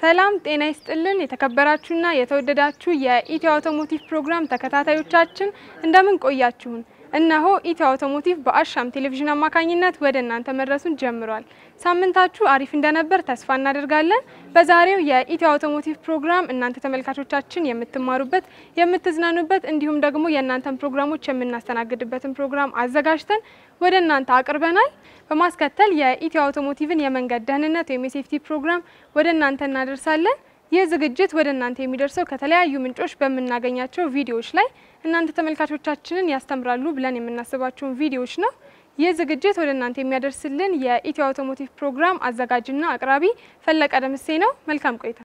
ሰላም ጤና ይስጥልን። የተከበራችሁና የተወደዳችሁ የኢትዮ አውቶሞቲቭ ፕሮግራም ተከታታዮቻችን እንደምን ቆያችሁን? እነሆ ኢትዮ አውቶሞቲቭ በአሻም ቴሌቪዥን አማካኝነት ወደ እናንተ መድረሱን ጀምሯል። ሳምንታችሁ አሪፍ እንደነበር ተስፋ እናደርጋለን። በዛሬው የኢትዮ አውቶሞቲቭ ፕሮግራም እናንተ ተመልካቾቻችን የምትማሩበት፣ የምትዝናኑበት እንዲሁም ደግሞ የእናንተን ፕሮግራሞች የምናስተናግድበትን ፕሮግራም አዘጋጅተን ወደ እናንተ አቅርበናል። በማስከተል የኢትዮ አውቶሞቲቭን የመንገድ ደህንነት ወይም የሴፍቲ ፕሮግራም ወደ እናንተ እናደርሳለን። ይህ ዝግጅት ወደ እናንተ የሚደርሰው ከተለያዩ ምንጮች በምናገኛቸው ቪዲዮዎች ላይ እናንተ ተመልካቾቻችንን ያስተምራሉ ብለን የምናስባቸውን ቪዲዮዎች ነው። ይህ ዝግጅት ወደ እናንተ የሚያደርስልን የኢትዮ አውቶሞቲቭ ፕሮግራም አዘጋጅና አቅራቢ ፈለቀ ደምሴ ነው። መልካም ቆይታ።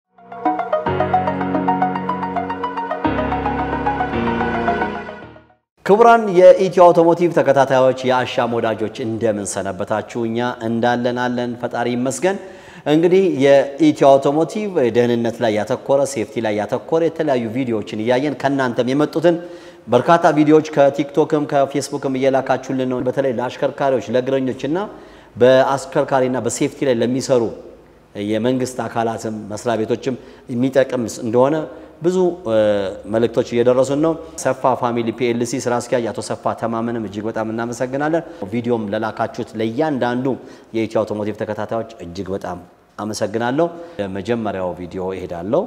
ክቡራን የኢትዮ አውቶሞቲቭ ተከታታዮች የአሻም ወዳጆች እንደምን ሰነበታችሁ? እኛ እንዳለን አለን፣ ፈጣሪ ይመስገን። እንግዲህ የኢትዮ አውቶሞቲቭ ደህንነት ላይ ያተኮረ ሴፍቲ ላይ ያተኮረ የተለያዩ ቪዲዮዎችን እያየን ከእናንተም የመጡትን በርካታ ቪዲዮዎች ከቲክቶክም ከፌስቡክም እየላካችሁልን ነው። በተለይ ለአሽከርካሪዎች ለእግረኞችና በአሽከርካሪና በሴፍቲ ላይ ለሚሰሩ የመንግስት አካላትም መስሪያ ቤቶችም የሚጠቅም እንደሆነ ብዙ መልእክቶች እየደረሱን ነው። ሰፋ ፋሚሊ ፒኤልሲ ስራ አስኪያጅ አቶ ሰፋ ተማመንም እጅግ በጣም እናመሰግናለን። ቪዲዮም ለላካችሁት ለእያንዳንዱ የኢትዮ አውቶሞቲቭ ተከታታዮች እጅግ በጣም አመሰግናለሁ። የመጀመሪያው ቪዲዮ እሄዳለሁ።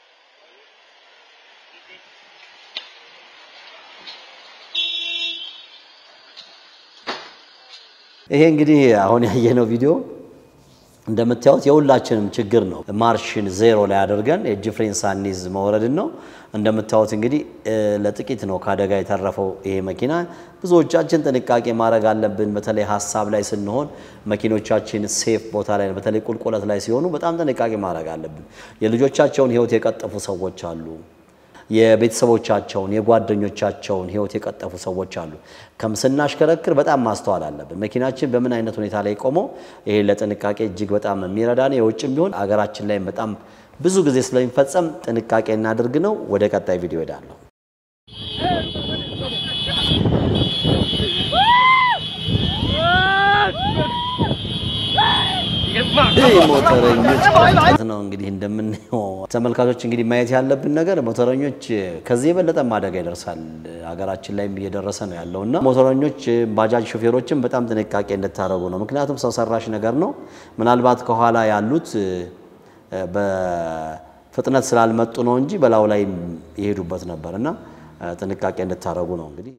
ይሄ እንግዲህ አሁን ያየነው ቪዲዮ እንደምታዩት የሁላችንም ችግር ነው። ማርሽን ዜሮ ላይ አድርገን የእጅ ፍሬን ሳንይዝ መውረድን ነው። እንደምታዩት እንግዲህ ለጥቂት ነው ከአደጋ የተረፈው ይሄ መኪና። ብዙዎቻችን ጥንቃቄ ማድረግ አለብን። በተለይ ሀሳብ ላይ ስንሆን መኪኖቻችን ሴፍ ቦታ ላይ በተለይ ቁልቁለት ላይ ሲሆኑ በጣም ጥንቃቄ ማድረግ አለብን። የልጆቻቸውን ሕይወት የቀጠፉ ሰዎች አሉ። የቤተሰቦቻቸውን የጓደኞቻቸውን ሕይወት የቀጠፉ ሰዎች አሉ። ከም ስናሽከረክር በጣም ማስተዋል አለብን። መኪናችን በምን አይነት ሁኔታ ላይ ቆሞ ይሄ ለጥንቃቄ እጅግ በጣም የሚረዳ ነው። የውጭም ቢሆን አገራችን ላይ በጣም ብዙ ጊዜ ስለሚፈጸም ጥንቃቄ እናድርግ ነው። ወደ ቀጣይ ቪዲዮ ሄዳለሁ። ይህ ሞተረኞች ነው እንግዲህ እንደምናየው ተመልካቾች እንግዲህ ማየት ያለብን ነገር ሞተረኞች ከዚህ የበለጠ አደጋ ይደርሳል። ሀገራችን ላይም እየደረሰ ነው ያለው እና ሞተረኞች ባጃጅ ሾፌሮችም በጣም ጥንቃቄ እንድታደርጉ ነው። ምክንያቱም ሰው ሰራሽ ነገር ነው። ምናልባት ከኋላ ያሉት በፍጥነት ስላልመጡ ነው እንጂ በላዩ ላይ የሄዱበት ነበር እና ጥንቃቄ እንድታደርጉ ነው እንግዲህ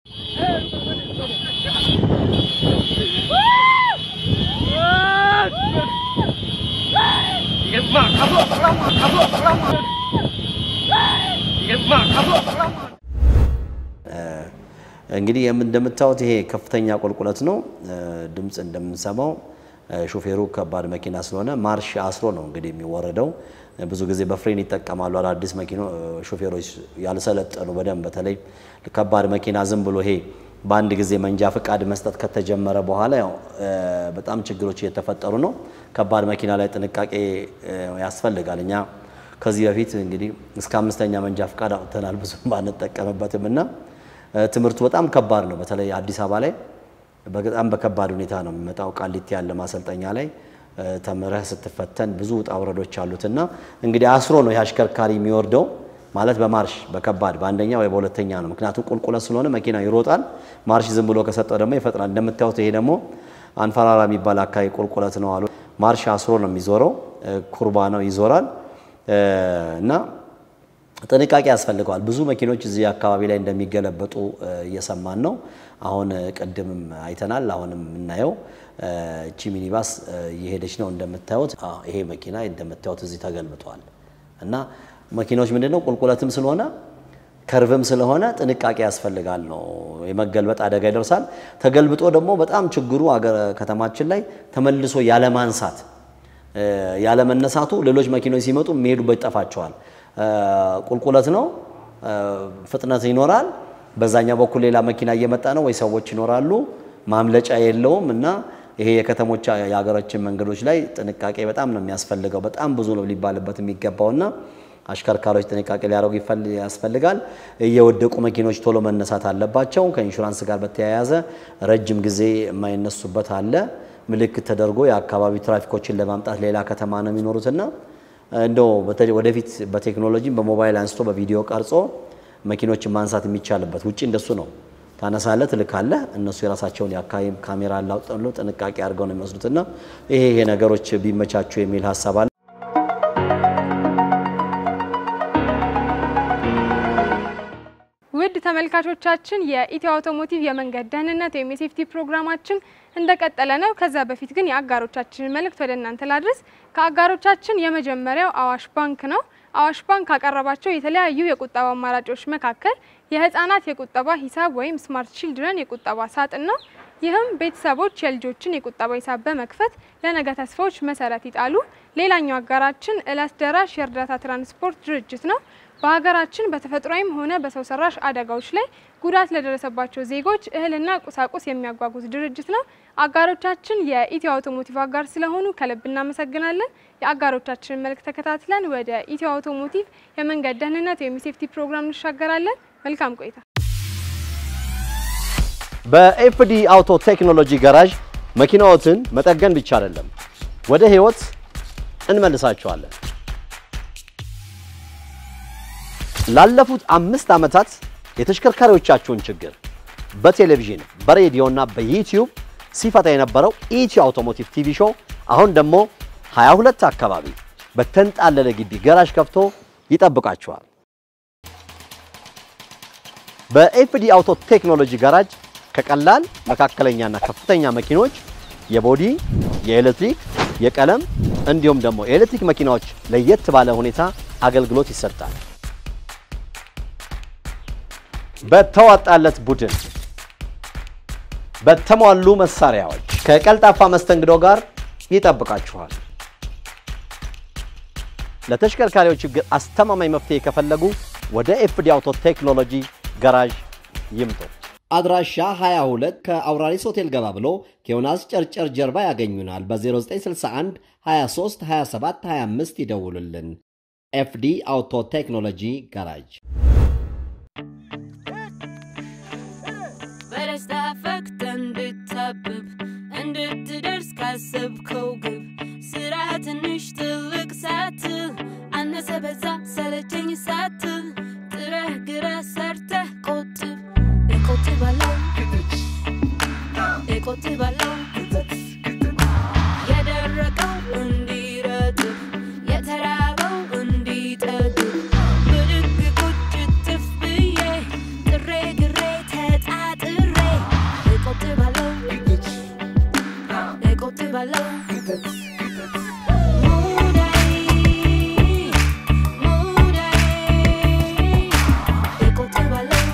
እንግዲህ እንደምታዩት ይሄ ከፍተኛ ቁልቁለት ነው። ድምፅ እንደምንሰማው ሾፌሩ ከባድ መኪና ስለሆነ ማርሽ አስሮ ነው እንግዲህ የሚወረደው። ብዙ ጊዜ በፍሬን ይጠቀማሉ አዳዲስ መኪኖ ሾፌሮች ያልሰለጠኑ በደንብ በተለይ ከባድ መኪና ዝም ብሎ ይሄ በአንድ ጊዜ መንጃ ፈቃድ መስጠት ከተጀመረ በኋላ ያው በጣም ችግሮች እየተፈጠሩ ነው። ከባድ መኪና ላይ ጥንቃቄ ያስፈልጋል። እኛ ከዚህ በፊት እንግዲህ እስከ አምስተኛ መንጃ ፈቃድ አውጥተናል ብዙ ባንጠቀምበትም እና ትምህርቱ በጣም ከባድ ነው። በተለይ አዲስ አበባ ላይ በጣም በከባድ ሁኔታ ነው የሚመጣው። ቃሊቲ ያለ ማሰልጠኛ ላይ ተምረህ ስትፈተን ብዙ ውጣ ውረዶች አሉትና እንግዲህ አስሮ ነው የአሽከርካሪ የሚወርደው ማለት በማርሽ በከባድ በአንደኛ ወይ በሁለተኛ ነው። ምክንያቱም ቁልቁለት ስለሆነ መኪና ይሮጣል። ማርሽ ዝም ብሎ ከሰጠው ደግሞ ይፈጥናል። እንደምታዩት ይሄ ደግሞ አንፈራራ የሚባል አካባቢ ቁልቁለት ነው አሉ። ማርሽ አስሮ ነው የሚዞረው፣ ኩርባ ነው ይዞራል እና ጥንቃቄ ያስፈልገዋል። ብዙ መኪኖች እዚህ አካባቢ ላይ እንደሚገለበጡ እየሰማን ነው። አሁን ቅድምም አይተናል። አሁንም የምናየው እቺ ሚኒባስ እየሄደች ነው እንደምታዩት። ይሄ መኪና እንደምታዩት እዚህ ተገልብጧል እና መኪናዎች ምንድነው ቁልቁለትም ስለሆነ ከርቭም ስለሆነ ጥንቃቄ ያስፈልጋል ነው። የመገልበጥ አደጋ ይደርሳል። ተገልብጦ ደግሞ በጣም ችግሩ አገር ከተማችን ላይ ተመልሶ ያለማንሳት ያለመነሳቱ ሌሎች መኪኖች ሲመጡ የሚሄዱበት ይጠፋቸዋል። ቁልቁለት ነው፣ ፍጥነት ይኖራል። በዛኛው በኩል ሌላ መኪና እየመጣ ነው ወይ ሰዎች ይኖራሉ። ማምለጫ የለውም እና ይሄ የከተሞች የሀገራችን መንገዶች ላይ ጥንቃቄ በጣም ነው የሚያስፈልገው። በጣም ብዙ ነው ሊባልበት የሚገባውና አሽከርካሪዎች ጥንቃቄ ሊያደርጉ ያስፈልጋል። እየወደቁ መኪኖች ቶሎ መነሳት አለባቸው። ከኢንሹራንስ ጋር በተያያዘ ረጅም ጊዜ የማይነሱበት አለ። ምልክት ተደርጎ የአካባቢ ትራፊኮችን ለማምጣት ሌላ ከተማ ነው የሚኖሩትና እንደው በተለይ ወደፊት በቴክኖሎጂም በሞባይል አንስቶ በቪዲዮ ቀርጾ መኪኖችን ማንሳት የሚቻልበት ውጭ እንደሱ ነው። ታነሳለህ፣ ትልካለህ። እነሱ የራሳቸውን የአካባቢ ካሜራ ላውጠሉ ጥንቃቄ አድርገው ነው የሚወስዱትና ይሄ ይሄ ነገሮች ቢመቻቹ የሚል ሀሳብ አለ። ውድ ተመልካቾቻችን የኢትዮ አውቶሞቲቭ የመንገድ ደህንነት ወይም የሴፍቲ ፕሮግራማችን እንደቀጠለ ነው። ከዛ በፊት ግን የአጋሮቻችንን መልእክት ወደ እናንተ ላድረስ። ከአጋሮቻችን የመጀመሪያው አዋሽ ባንክ ነው። አዋሽ ባንክ ካቀረባቸው የተለያዩ የቁጠባ አማራጮች መካከል የህፃናት የቁጠባ ሂሳብ ወይም ስማርት ቺልድረን የቁጠባ ሳጥን ነው። ይህም ቤተሰቦች የልጆችን የቁጠባ ሂሳብ በመክፈት ለነገ ተስፋዎች መሰረት ይጣሉ። ሌላኛው አጋራችን እለት ደራሽ የእርዳታ ትራንስፖርት ድርጅት ነው። በሀገራችን በተፈጥሯዊም ሆነ በሰው ሰራሽ አደጋዎች ላይ ጉዳት ለደረሰባቸው ዜጎች እህልና ቁሳቁስ የሚያጓጉዝ ድርጅት ነው። አጋሮቻችን የኢትዮ አውቶሞቲቭ አጋር ስለሆኑ ከልብ እናመሰግናለን። የአጋሮቻችንን መልእክት ተከታትለን ወደ ኢትዮ አውቶሞቲቭ የመንገድ ደህንነት ወይም የሴፍቲ ፕሮግራም እንሻገራለን። መልካም ቆይታ። በኤፍዲ አውቶ ቴክኖሎጂ ጋራዥ መኪናዎትን መጠገን ብቻ አይደለም፣ ወደ ህይወት እንመልሳቸዋለን። ላለፉት አምስት ዓመታት የተሽከርካሪዎቻችሁን ችግር በቴሌቪዥን በሬዲዮና በዩቲዩብ ሲፈታ የነበረው ኢትዮ አውቶሞቲቭ ቲቪ ሾው አሁን ደግሞ 22 አካባቢ በተንጣለለ ግቢ ገራዥ ከፍቶ ይጠብቃችኋል። በኤፍዲ አውቶ ቴክኖሎጂ ጋራጅ ከቀላል መካከለኛና ከፍተኛ መኪኖች የቦዲ፣ የኤሌክትሪክ፣ የቀለም እንዲሁም ደግሞ የኤሌክትሪክ መኪናዎች ለየት ባለ ሁኔታ አገልግሎት ይሰጣል። በተዋጣለት ቡድን በተሟሉ መሳሪያዎች ከቀልጣፋ መስተንግዶ ጋር ይጠብቃችኋል። ለተሽከርካሪዎች ችግር አስተማማኝ መፍትሄ ከፈለጉ ወደ ኤፍዲ አውቶ ቴክኖሎጂ ጋራዥ ይምጡ። አድራሻ 22 ከአውራሪስ ሆቴል ገባ ብሎ ከዮናስ ጨርጨር ጀርባ ያገኙናል። በ0961 23 27 25 ይደውሉልን። ኤፍዲ አውቶ ቴክኖሎጂ ጋራጅ በደስታ ፈክተ እንድታብብ እንድትደርስ ካሰብከው ግብ ስራ ትንሽ ትልቅ ሳትል አነሰ በዛ ሰለቸኝ ሳትል ጥረህ ግረህ ሰርተህ ቆጥብ እቆጥባለሁ እቆጥባለሁ የደረቀው እንዲረጥብ የተራበው እንዲጠግብ ብድግ ቁጭ ትፍ ብዬ ጥሬ ግሬ ተጣጥሬ እቆጥባለሁ እቆጥባለሁ ሙዳይ ሙዳይ እቆጥባለሁ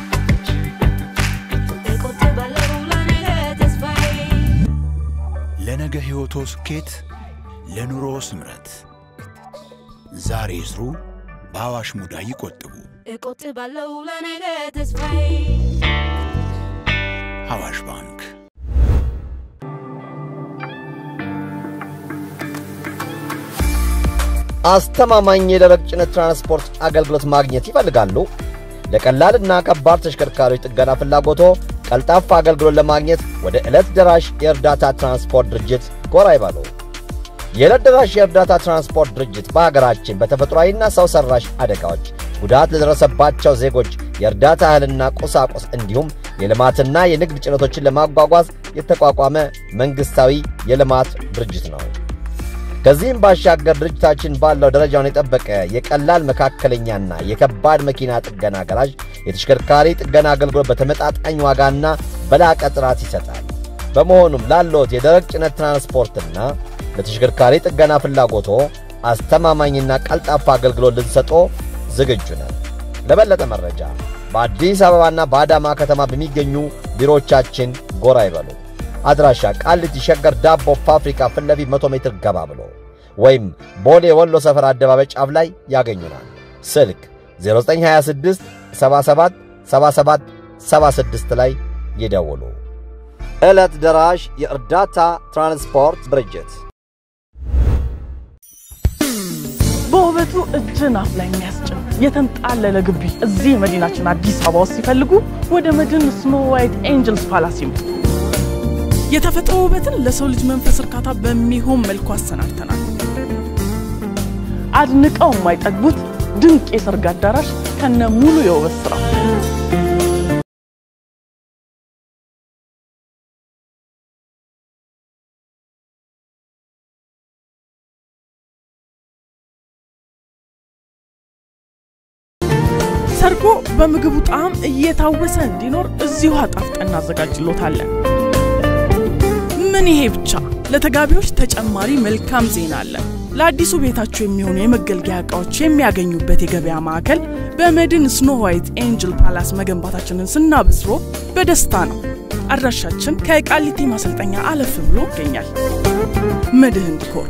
እቆጥባለሁ ለነገ ተስፋዬ ለነገ ሕይወቶ ስኬት፣ ለኑሮ ስምረት ዛሬ ይስሩ፣ በአዋሽ ሙዳይ ይቆጥቡ። እቆጥባለሁ ለነገ ተስፋዬ አዋሽ ባንክ አስተማማኝ የደረቅ ጭነት ትራንስፖርት አገልግሎት ማግኘት ይፈልጋሉ? ለቀላልና ከባድ ተሽከርካሪዎች ጥገና ፍላጎቶ ቀልጣፋ አገልግሎት ለማግኘት ወደ ዕለት ደራሽ የእርዳታ ትራንስፖርት ድርጅት ጎራ ይበሉ። የዕለት ደራሽ የእርዳታ ትራንስፖርት ድርጅት በሀገራችን በተፈጥሯዊና ሰው ሠራሽ አደጋዎች ጉዳት ለደረሰባቸው ዜጎች የእርዳታ እህልና ቁሳቁስ እንዲሁም የልማትና የንግድ ጭነቶችን ለማጓጓዝ የተቋቋመ መንግሥታዊ የልማት ድርጅት ነው። ከዚህም ባሻገር ድርጅታችን ባለው ደረጃውን የጠበቀ የቀላል መካከለኛና የከባድ መኪና ጥገና ገራዥ የተሽከርካሪ ጥገና አገልግሎት በተመጣጣኝ ዋጋና በላቀ ጥራት ይሰጣል። በመሆኑም ላለዎት የደረቅ ጭነት ትራንስፖርትና ለተሽከርካሪ ጥገና ፍላጎቶ አስተማማኝና ቀልጣፋ አገልግሎት ልንሰጦ ዝግጁ ነን። ለበለጠ መረጃ በአዲስ አበባና በአዳማ ከተማ በሚገኙ ቢሮዎቻችን ጎራ ይበሉ። አድራሻ ቃሊቲ ሸገር ዳቦ ፋብሪካ ፊት ለፊት 100 ሜትር ገባ ብሎ ወይም ቦሌ ወሎ ሰፈር አደባባይ ጫፍ ላይ ያገኙናል። ስልክ 0926 77 77 76 ላይ ይደውሉ። ዕለት ደራሽ የእርዳታ ትራንስፖርት ድርጅት በውበቱ እጅን አፍ ላይ የሚያስጭን የተንጣለለ ግቢ እዚህ መዲናችን አዲስ አበባ ውስጥ ሲፈልጉ ወደ መድን ስኖ ዋይት ኤንጀልስ ፓላስ ይምጡ። የተፈጥሮ ውበትን ለሰው ልጅ መንፈስ እርካታ በሚሆን መልኩ አሰናድተናል። አድንቀው የማይጠግቡት ድንቅ የሰርግ አዳራሽ ከነ ሙሉ የውበት ስራው ሰርጎ በምግቡ ጣዕም እየታወሰ እንዲኖር እዚሁ አጣፍጠን እናዘጋጅሎታለን። ምን ይሄ ብቻ! ለተጋቢዎች ተጨማሪ መልካም ዜና አለን። ለአዲሱ ቤታቸው የሚሆኑ የመገልገያ እቃዎች የሚያገኙበት የገበያ ማዕከል በመድን ስኖ ዋይት ኤንጅል ፓላስ መገንባታችንን ስናበስሮ በደስታ ነው። አድራሻችን ከቃሊቲ ማሰልጠኛ አለፍ ብሎ ይገኛል። መድህን ዲኮር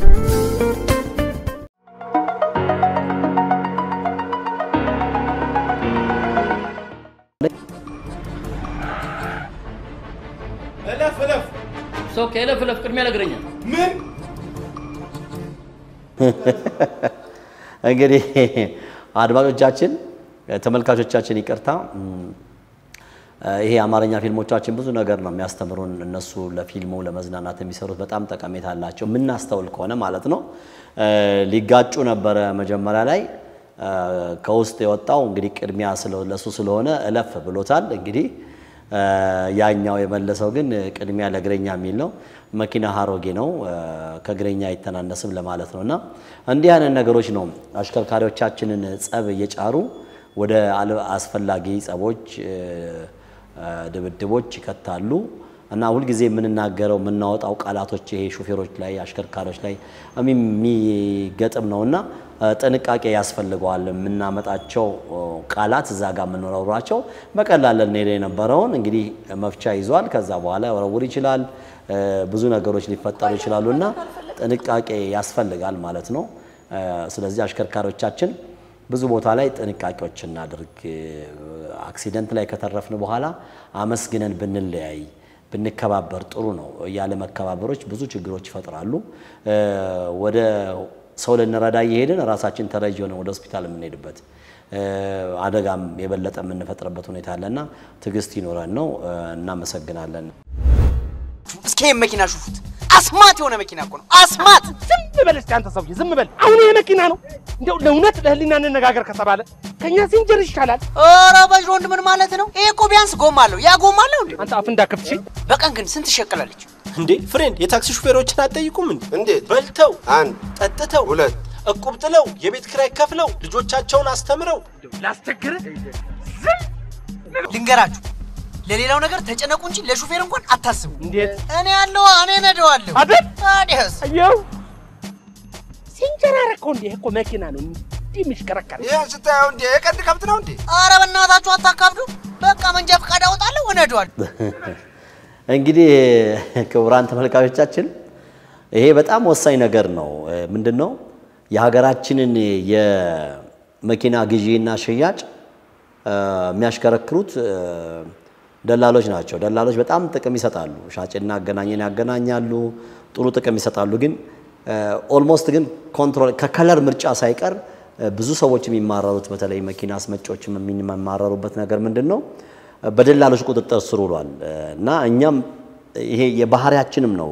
እለፍ እለፍ። ሰው ከእለፍ እለፍ ቅድሚያ ነግረኛል። ምን እንግዲህ አድማጮቻችን፣ ተመልካቾቻችን ይቅርታ። ይሄ የአማርኛ ፊልሞቻችን ብዙ ነገር ነው የሚያስተምሩን። እነሱ ለፊልሙ ለመዝናናት የሚሰሩት በጣም ጠቀሜታ አላቸው፣ የምናስተውል ከሆነ ማለት ነው። ሊጋጩ ነበረ መጀመሪያ ላይ ከውስጥ የወጣው እንግዲህ ቅድሚያ ለሱ ስለሆነ እለፍ ብሎታል። እንግዲህ ያኛው የመለሰው ግን ቅድሚያ ለእግረኛ የሚል ነው። መኪና ሀሮጌ ነው ከእግረኛ አይተናነስም ለማለት ነው። እና እንዲህ አይነት ነገሮች ነው አሽከርካሪዎቻችንን ጸብ እየጫሩ ወደ አስፈላጊ ጸቦች፣ ድብድቦች ይከታሉ። እና ሁልጊዜ የምንናገረው የምናወጣው ቃላቶች ይሄ ሹፌሮች ላይ አሽከርካሪዎች ላይ የሚገጥም ነውና ጥንቃቄ ያስፈልገዋል። የምናመጣቸው ቃላት እዛ ጋር የምንወረውራቸው በቀላል ልንሄድ የነበረውን እንግዲህ መፍቻ ይዟል። ከዛ በኋላ ወረውር ይችላል። ብዙ ነገሮች ሊፈጠሩ ይችላሉ እና ጥንቃቄ ያስፈልጋል ማለት ነው። ስለዚህ አሽከርካሪዎቻችን ብዙ ቦታ ላይ ጥንቃቄዎች እናድርግ። አክሲደንት ላይ ከተረፍን በኋላ አመስግነን ብንለያይ ብንከባበር ጥሩ ነው። ያለ መከባበሮች ብዙ ችግሮች ይፈጥራሉ። ወደ ሰው ልንረዳ እየሄድን ራሳችን ተረጅ ሆነ ወደ ሆስፒታል የምንሄድበት አደጋም የበለጠ የምንፈጥርበት ሁኔታ አለና ትዕግስት ይኖረን ነው። እናመሰግናለን። እስኪ ይሄን መኪና ሹፉት። አስማት የሆነ መኪና እኮ ነው። አስማት ዝም በል እስኪ አንተ ሰውዬ ዝም በል። አሁን ይሄ መኪና ነው እንደው ለእውነት ለህሊና እንነጋገር ከተባለ ከኛ ሲንጀር ይሻላል። ኧረ በጅሮ ወንድ ምን ማለት ነው? ይሄ እኮ ቢያንስ ጎማ አለው። ያ ጎማ አለው እንዴ? አንተ አፍ እንዳከፍት ሺ በቀን ግን ስንት ትሸቅላለች? እንዴ ፍሬንድ፣ የታክሲ ሹፌሮችን አትጠይቁም እንዴ? እንዴት? በልተው አንድ ጠጥተው ሁለት እቁብ ጥለው የቤት ኪራይ ከፍለው ልጆቻቸውን አስተምረው ላስቸግርህ ልንገራችሁ፣ ለሌላው ነገር ተጨነቁ እንጂ ለሹፌር እንኳን አታስቡ። እንዴት እኔ ያለው እኔ ነደዋለሁ አይደል? ታዲያስ አየው ሲንጀር አደረከው እንዴ? ይሄ እኮ መኪና ነው እንዲህ የሚሽከረከር ይህን ስታየው እንዴ የቀንድ ከብት ነው እንዴ? ኧረ በእናታችሁ አታካብዱ። በቃ መንጃ ፈቃድ አወጣለሁ እነደዋለሁ። እንግዲህ ክቡራን ተመልካቾቻችን ይሄ በጣም ወሳኝ ነገር ነው። ምንድን ነው የሀገራችንን የመኪና ግዢና ሽያጭ የሚያሽከረክሩት ደላሎች ናቸው። ደላሎች በጣም ጥቅም ይሰጣሉ። ሻጭና አገናኝን ያገናኛሉ፣ ጥሩ ጥቅም ይሰጣሉ። ግን ኦልሞስት ግን ኮንትሮል ከከለር ምርጫ ሳይቀር ብዙ ሰዎች የሚማረሩት በተለይ መኪና አስመጪዎች የሚማረሩበት ነገር ምንድን ነው በደላሎች ቁጥጥር ስር ውሏል እና እኛም ይሄ የባህሪያችንም ነው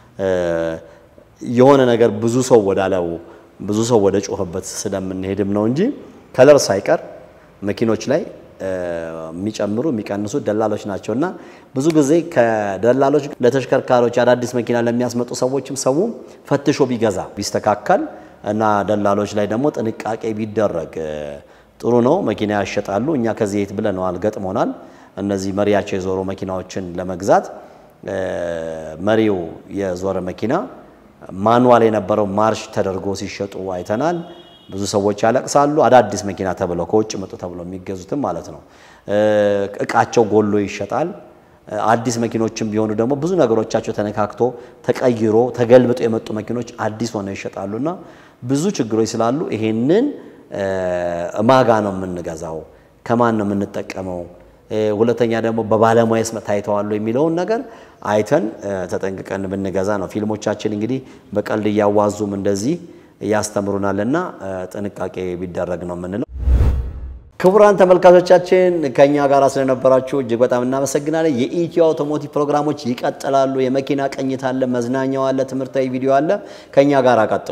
የሆነ ነገር ብዙ ሰው ወዳለው ብዙ ሰው ወደ ጮኸበት ስለምንሄድም ነው እንጂ ከለር ሳይቀር መኪኖች ላይ የሚጨምሩ የሚቀንሱ ደላሎች ናቸው እና ብዙ ጊዜ ከደላሎች ለተሽከርካሪዎች አዳዲስ መኪና ለሚያስመጡ ሰዎችም ሰው ፈትሾ ቢገዛ ቢስተካከል እና ደላሎች ላይ ደግሞ ጥንቃቄ ቢደረግ ጥሩ ነው። መኪና ያሸጣሉ። እኛ ከዚህ የት ብለነዋል፣ ገጥሞናል። እነዚህ መሪያቸው የዞሩ መኪናዎችን ለመግዛት መሪው የዞረ መኪና ማኑዋል የነበረው ማርሽ ተደርጎ ሲሸጡ አይተናል። ብዙ ሰዎች ያለቅሳሉ። አዳዲስ መኪና ተብለው ከውጭ መጡ ተብለው የሚገዙትም ማለት ነው። እቃቸው ጎሎ ይሸጣል። አዲስ መኪኖችም ቢሆኑ ደግሞ ብዙ ነገሮቻቸው ተነካክቶ ተቀይሮ ተገልብጦ የመጡ መኪኖች አዲስ ሆነው ይሸጣሉና ብዙ ችግሮች ስላሉ ይሄንን ማጋ ነው የምንገዛው፣ ከማን ነው የምንጠቀመው፣ ሁለተኛ ደግሞ በባለሙያስ ታይተዋሉ የሚለውን ነገር አይተን ተጠንቅቀን ብንገዛ ነው። ፊልሞቻችን እንግዲህ በቀልድ እያዋዙም እንደዚህ ያስተምሩናልና ጥንቃቄ ቢደረግ ነው የምንለው። ክቡራን ተመልካቾቻችን ከኛ ጋር ስለነበራችሁ እጅግ በጣም እናመሰግናለን። የኢትዮ አውቶሞቲቭ ፕሮግራሞች ይቀጥላሉ። የመኪና ቅኝት አለ፣ መዝናኛው አለ፣ ትምህርታዊ ቪዲዮ አለ። ከኛ ጋር ቀጥሉ።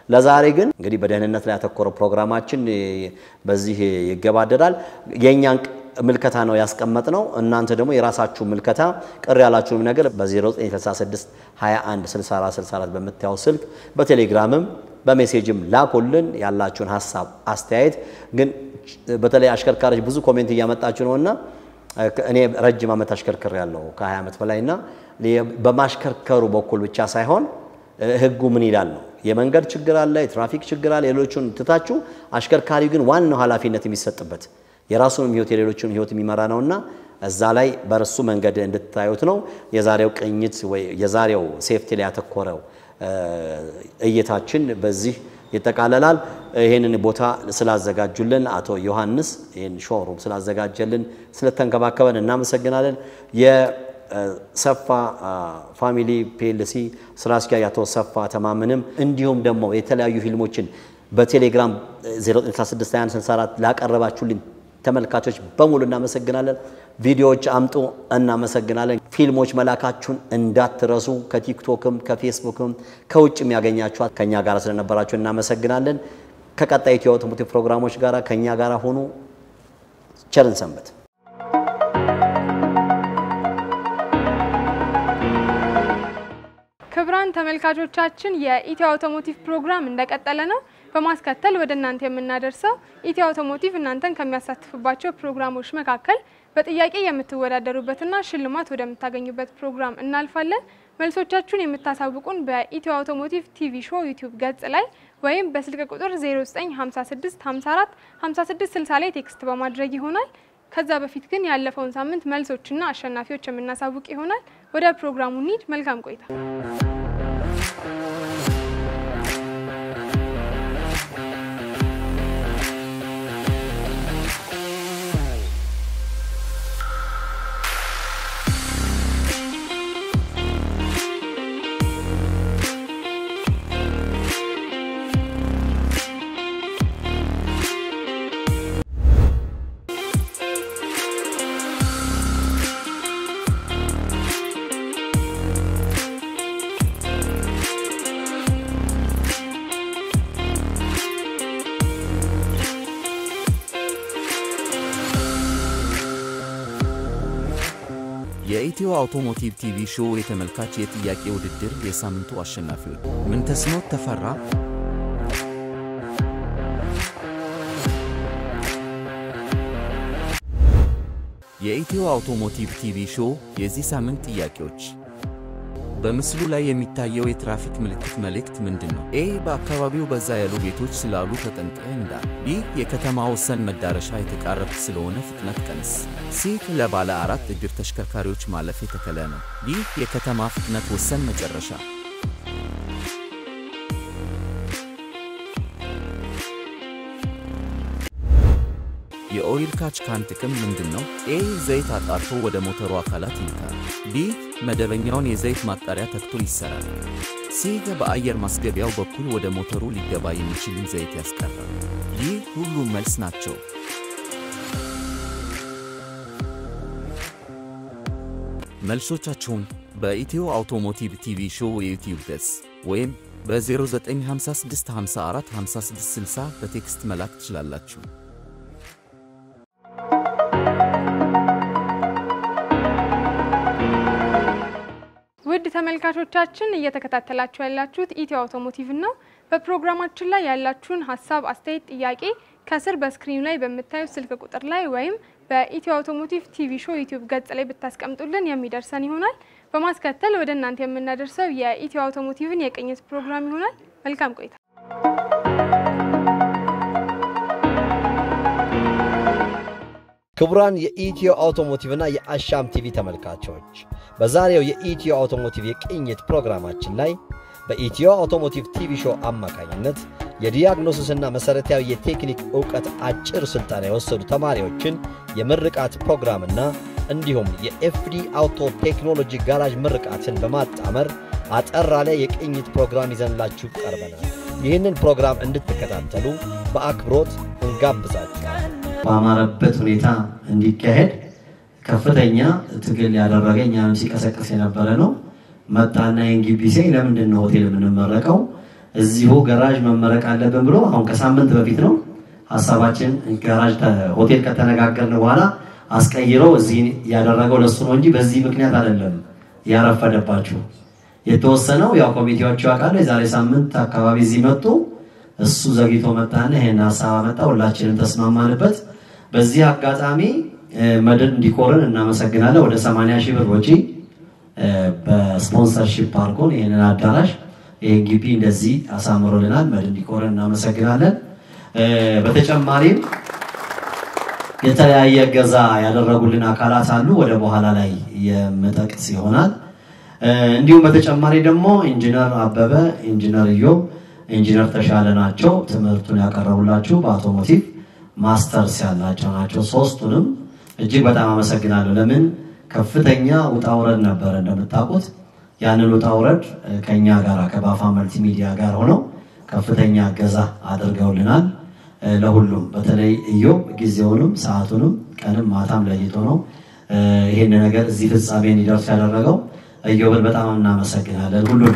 ለዛሬ ግን እንግዲህ በደህንነት ላይ ያተኮረው ፕሮግራማችን እ፣ በዚህ ይገባደዳል። የእኛን ምልከታ ነው ያስቀመጥ ነው። እናንተ ደግሞ የራሳችሁ ምልከታ ቅር ያላችሁንም ነገር በ0966 21 64 64 በምታየው ስልክ በቴሌግራምም በሜሴጅም ላኩልን ያላችሁን ሀሳብ አስተያየት። ግን በተለይ አሽከርካሪዎች ብዙ ኮሜንት እያመጣችሁ ነውና እኔ ረጅም ዓመት አሽከርክር ያለው ከ20 ዓመት በላይ እና በማሽከርከሩ በኩል ብቻ ሳይሆን ህጉ ምን ይላል ነው። የመንገድ ችግር አለ፣ የትራፊክ ችግር አለ። ሌሎቹን ትታችሁ አሽከርካሪው ግን ዋናው ኃላፊነት የሚሰጥበት የራሱንም ህይወት የሌሎችንም ህይወት የሚመራ ነውና እዛ ላይ በርሱ መንገድ እንድታዩት ነው የዛሬው ቅኝት ወይ የዛሬው ሴፍቲ ላይ ያተኮረው እይታችን በዚህ ይጠቃለላል። ይህንን ቦታ ስላዘጋጁልን አቶ ዮሐንስ ይህን ሾሩም ስላዘጋጀልን ስለተንከባከበን እናመሰግናለን። የሰፋ ፋሚሊ ፒኤልሲ ስራ አስኪያጅ አቶ ሰፋ ተማምንም እንዲሁም ደግሞ የተለያዩ ፊልሞችን በቴሌግራም 09662164 ላቀረባችሁልን ተመልካቾች በሙሉ እናመሰግናለን። ቪዲዮዎች አምጡ፣ እናመሰግናለን። ፊልሞች መላካችሁን እንዳትረሱ። ከቲክቶክም ከፌስቡክም ከውጭም ያገኛችኋት ከእኛ ጋር ስለነበራችሁ እናመሰግናለን። ከቀጣይ ኢትዮ አውቶሞቲቭ ፕሮግራሞች ጋር ከእኛ ጋር ሆኑ። ቸርን ሰንበት። ክቡራን ተመልካቾቻችን የኢትዮ አውቶሞቲቭ ፕሮግራም እንደቀጠለ ነው። በማስከተል ወደ እናንተ የምናደርሰው ኢትዮ አውቶሞቲቭ እናንተን ከሚያሳትፍባቸው ፕሮግራሞች መካከል በጥያቄ የምትወዳደሩበትና ሽልማት ወደምታገኙበት ፕሮግራም እናልፋለን። መልሶቻችሁን የምታሳውቁን በኢትዮ አውቶሞቲቭ ቲቪ ሾው ዩቲዩብ ገጽ ላይ ወይም በስልክ ቁጥር 0956 54 56 60 ላይ ቴክስት በማድረግ ይሆናል። ከዛ በፊት ግን ያለፈውን ሳምንት መልሶችና አሸናፊዎች የምናሳውቅ ይሆናል። ወደ ፕሮግራሙ እንሂድ። መልካም ቆይታ። የኢትዮ አውቶሞቲቭ ቲቪ ሾው የተመልካች የጥያቄ ውድድር የሳምንቱ አሸናፊዎች ምንተስኖት ተፈራ፣ የኢትዮ አውቶሞቲቭ ቲቪ ሾው የዚህ ሳምንት ጥያቄዎች በምስሉ ላይ የሚታየው የትራፊክ ምልክት መልእክት ምንድን ነው? ኤ በአካባቢው በዛ ያሉ ቤቶች ስላሉ ተጠንቀቅ እንዳል። ቢ የከተማ ወሰን መዳረሻ የተቃረብክ ስለሆነ ፍጥነት ቀንስ። ሲ ለባለ አራት እግር ተሽከርካሪዎች ማለፍ የተከለ ነው። ዲ የከተማ ፍጥነት ወሰን መጨረሻ። የኦይል ካች ካን ጥቅም ምንድን ነው? ኤ ዘይት አጣርቶ ወደ ሞተሩ አካላት ይልካል። ቢ መደበኛውን የዘይት ማጣሪያ ተክቶ ይሰራል። ሲ በአየር ማስገቢያው በኩል ወደ ሞተሩ ሊገባ የሚችልን ዘይት ያስቀራል። ይህ ሁሉም መልስ ናቸው። መልሶቻችሁን በኢትዮ አውቶሞቲቭ ቲቪ ሾው የዩቲዩብ ገጽ ወይም በ0956 54 5660 በቴክስት መላክ ትችላላችሁ። ውድ ተመልካቾቻችን እየተከታተላችሁ ያላችሁት ኢትዮ አውቶሞቲቭ ነው። በፕሮግራማችን ላይ ያላችሁን ሀሳብ፣ አስተያየት፣ ጥያቄ ከስር በስክሪኑ ላይ በምታዩት ስልክ ቁጥር ላይ ወይም በኢትዮ አውቶሞቲቭ ቲቪ ሾው ዩቲዩብ ገጽ ላይ ብታስቀምጡልን የሚደርሰን ይሆናል። በማስከተል ወደ እናንተ የምናደርሰው የኢትዮ አውቶሞቲቭን የቅኝት ፕሮግራም ይሆናል። መልካም ቆይታ። ክቡራን የኢትዮ አውቶሞቲቭ እና የአሻም ቲቪ ተመልካቾች በዛሬው የኢትዮ አውቶሞቲቭ የቅኝት ፕሮግራማችን ላይ በኢትዮ አውቶሞቲቭ ቲቪ ሾው አማካኝነት የዲያግኖሲስና መሠረታዊ የቴክኒክ ዕውቀት አጭር ሥልጠና የወሰዱ ተማሪዎችን የምርቃት ፕሮግራምና እንዲሁም የኤፍዲ አውቶ ቴክኖሎጂ ጋራዥ ምርቃትን በማጣመር አጠር ያለ የቅኝት ፕሮግራም ይዘንላችሁ ቀርበናል። ይህንን ፕሮግራም እንድትከታተሉ በአክብሮት እንጋብዛችኋል። በአማረበት ሁኔታ እንዲካሄድ ከፍተኛ ትግል ያደረገ እኛንም ሲቀሰቅስ የነበረ ነው። መጣና ይህን ግቢ ሲያይ ለምንድን ነው ሆቴል የምንመረቀው? እዚሁ ገራዥ መመረቅ አለብን ብሎ አሁን ከሳምንት በፊት ነው ሀሳባችን ገራዥ ተ- ሆቴል ከተነጋገርን በኋላ አስቀይረው እዚህ ያደረገው ለሱ ነው እንጂ በዚህ ምክንያት አይደለም ያረፈደባችሁ። የተወሰነው ያው ኮሚቴዎቹ ያውቃሉ። የዛሬ ሳምንት አካባቢ እዚህ መጡ። እሱ ዘግይቶ መጣና ይሄን ሀሳብ አመጣ። ሁላችንም ተስማማንበት። በዚህ አጋጣሚ እ፣ መድን ዲኮርን እናመሰግናለን። ወደ 80 ሺህ ብር ወጪ እ፣ በስፖንሰርሺፕ አድርጎን ይህንን አዳራሽ ይህን ግቢ እንደዚህ አሳምሮልናል። መድን ዲኮርን እናመሰግናለን። እ፣ በተጨማሪም የተለያየ እገዛ ያደረጉልን አካላት አሉ። ወደ በኋላ ላይ የምጠቅስ ይሆናል። እ፣ እንዲሁም በተጨማሪ ደግሞ ኢንጂነር አበበ፣ ኢንጂነር ኢዮብ፣ ኢንጂነር ተሻለ ናቸው ትምህርቱን ያቀረቡላችሁ በአውቶሞቲቭ ማስተርስ ያላቸው ናቸው። ሶስቱንም እጅግ በጣም አመሰግናለሁ። ለምን ከፍተኛ ውጣ ውረድ ነበረ እንደምታውቁት። ያንን ውጣ ውረድ እ፣ ከኛ ጋር ከባፋ መልቲሚዲያ ጋር ሆነው ከፍተኛ እገዛ አድርገውልናል። እ፣ ለሁሉም በተለይ ኢዮብ ጊዜውንም ሰዓቱንም ቀንም ማታም ለይቶ ነው እ፣ ይሄን ነገር እዚህ ፍጻሜ እንዲደርስ ያደረገው። ኢዮብን በጣም እናመሰግናለን ሁሉንም።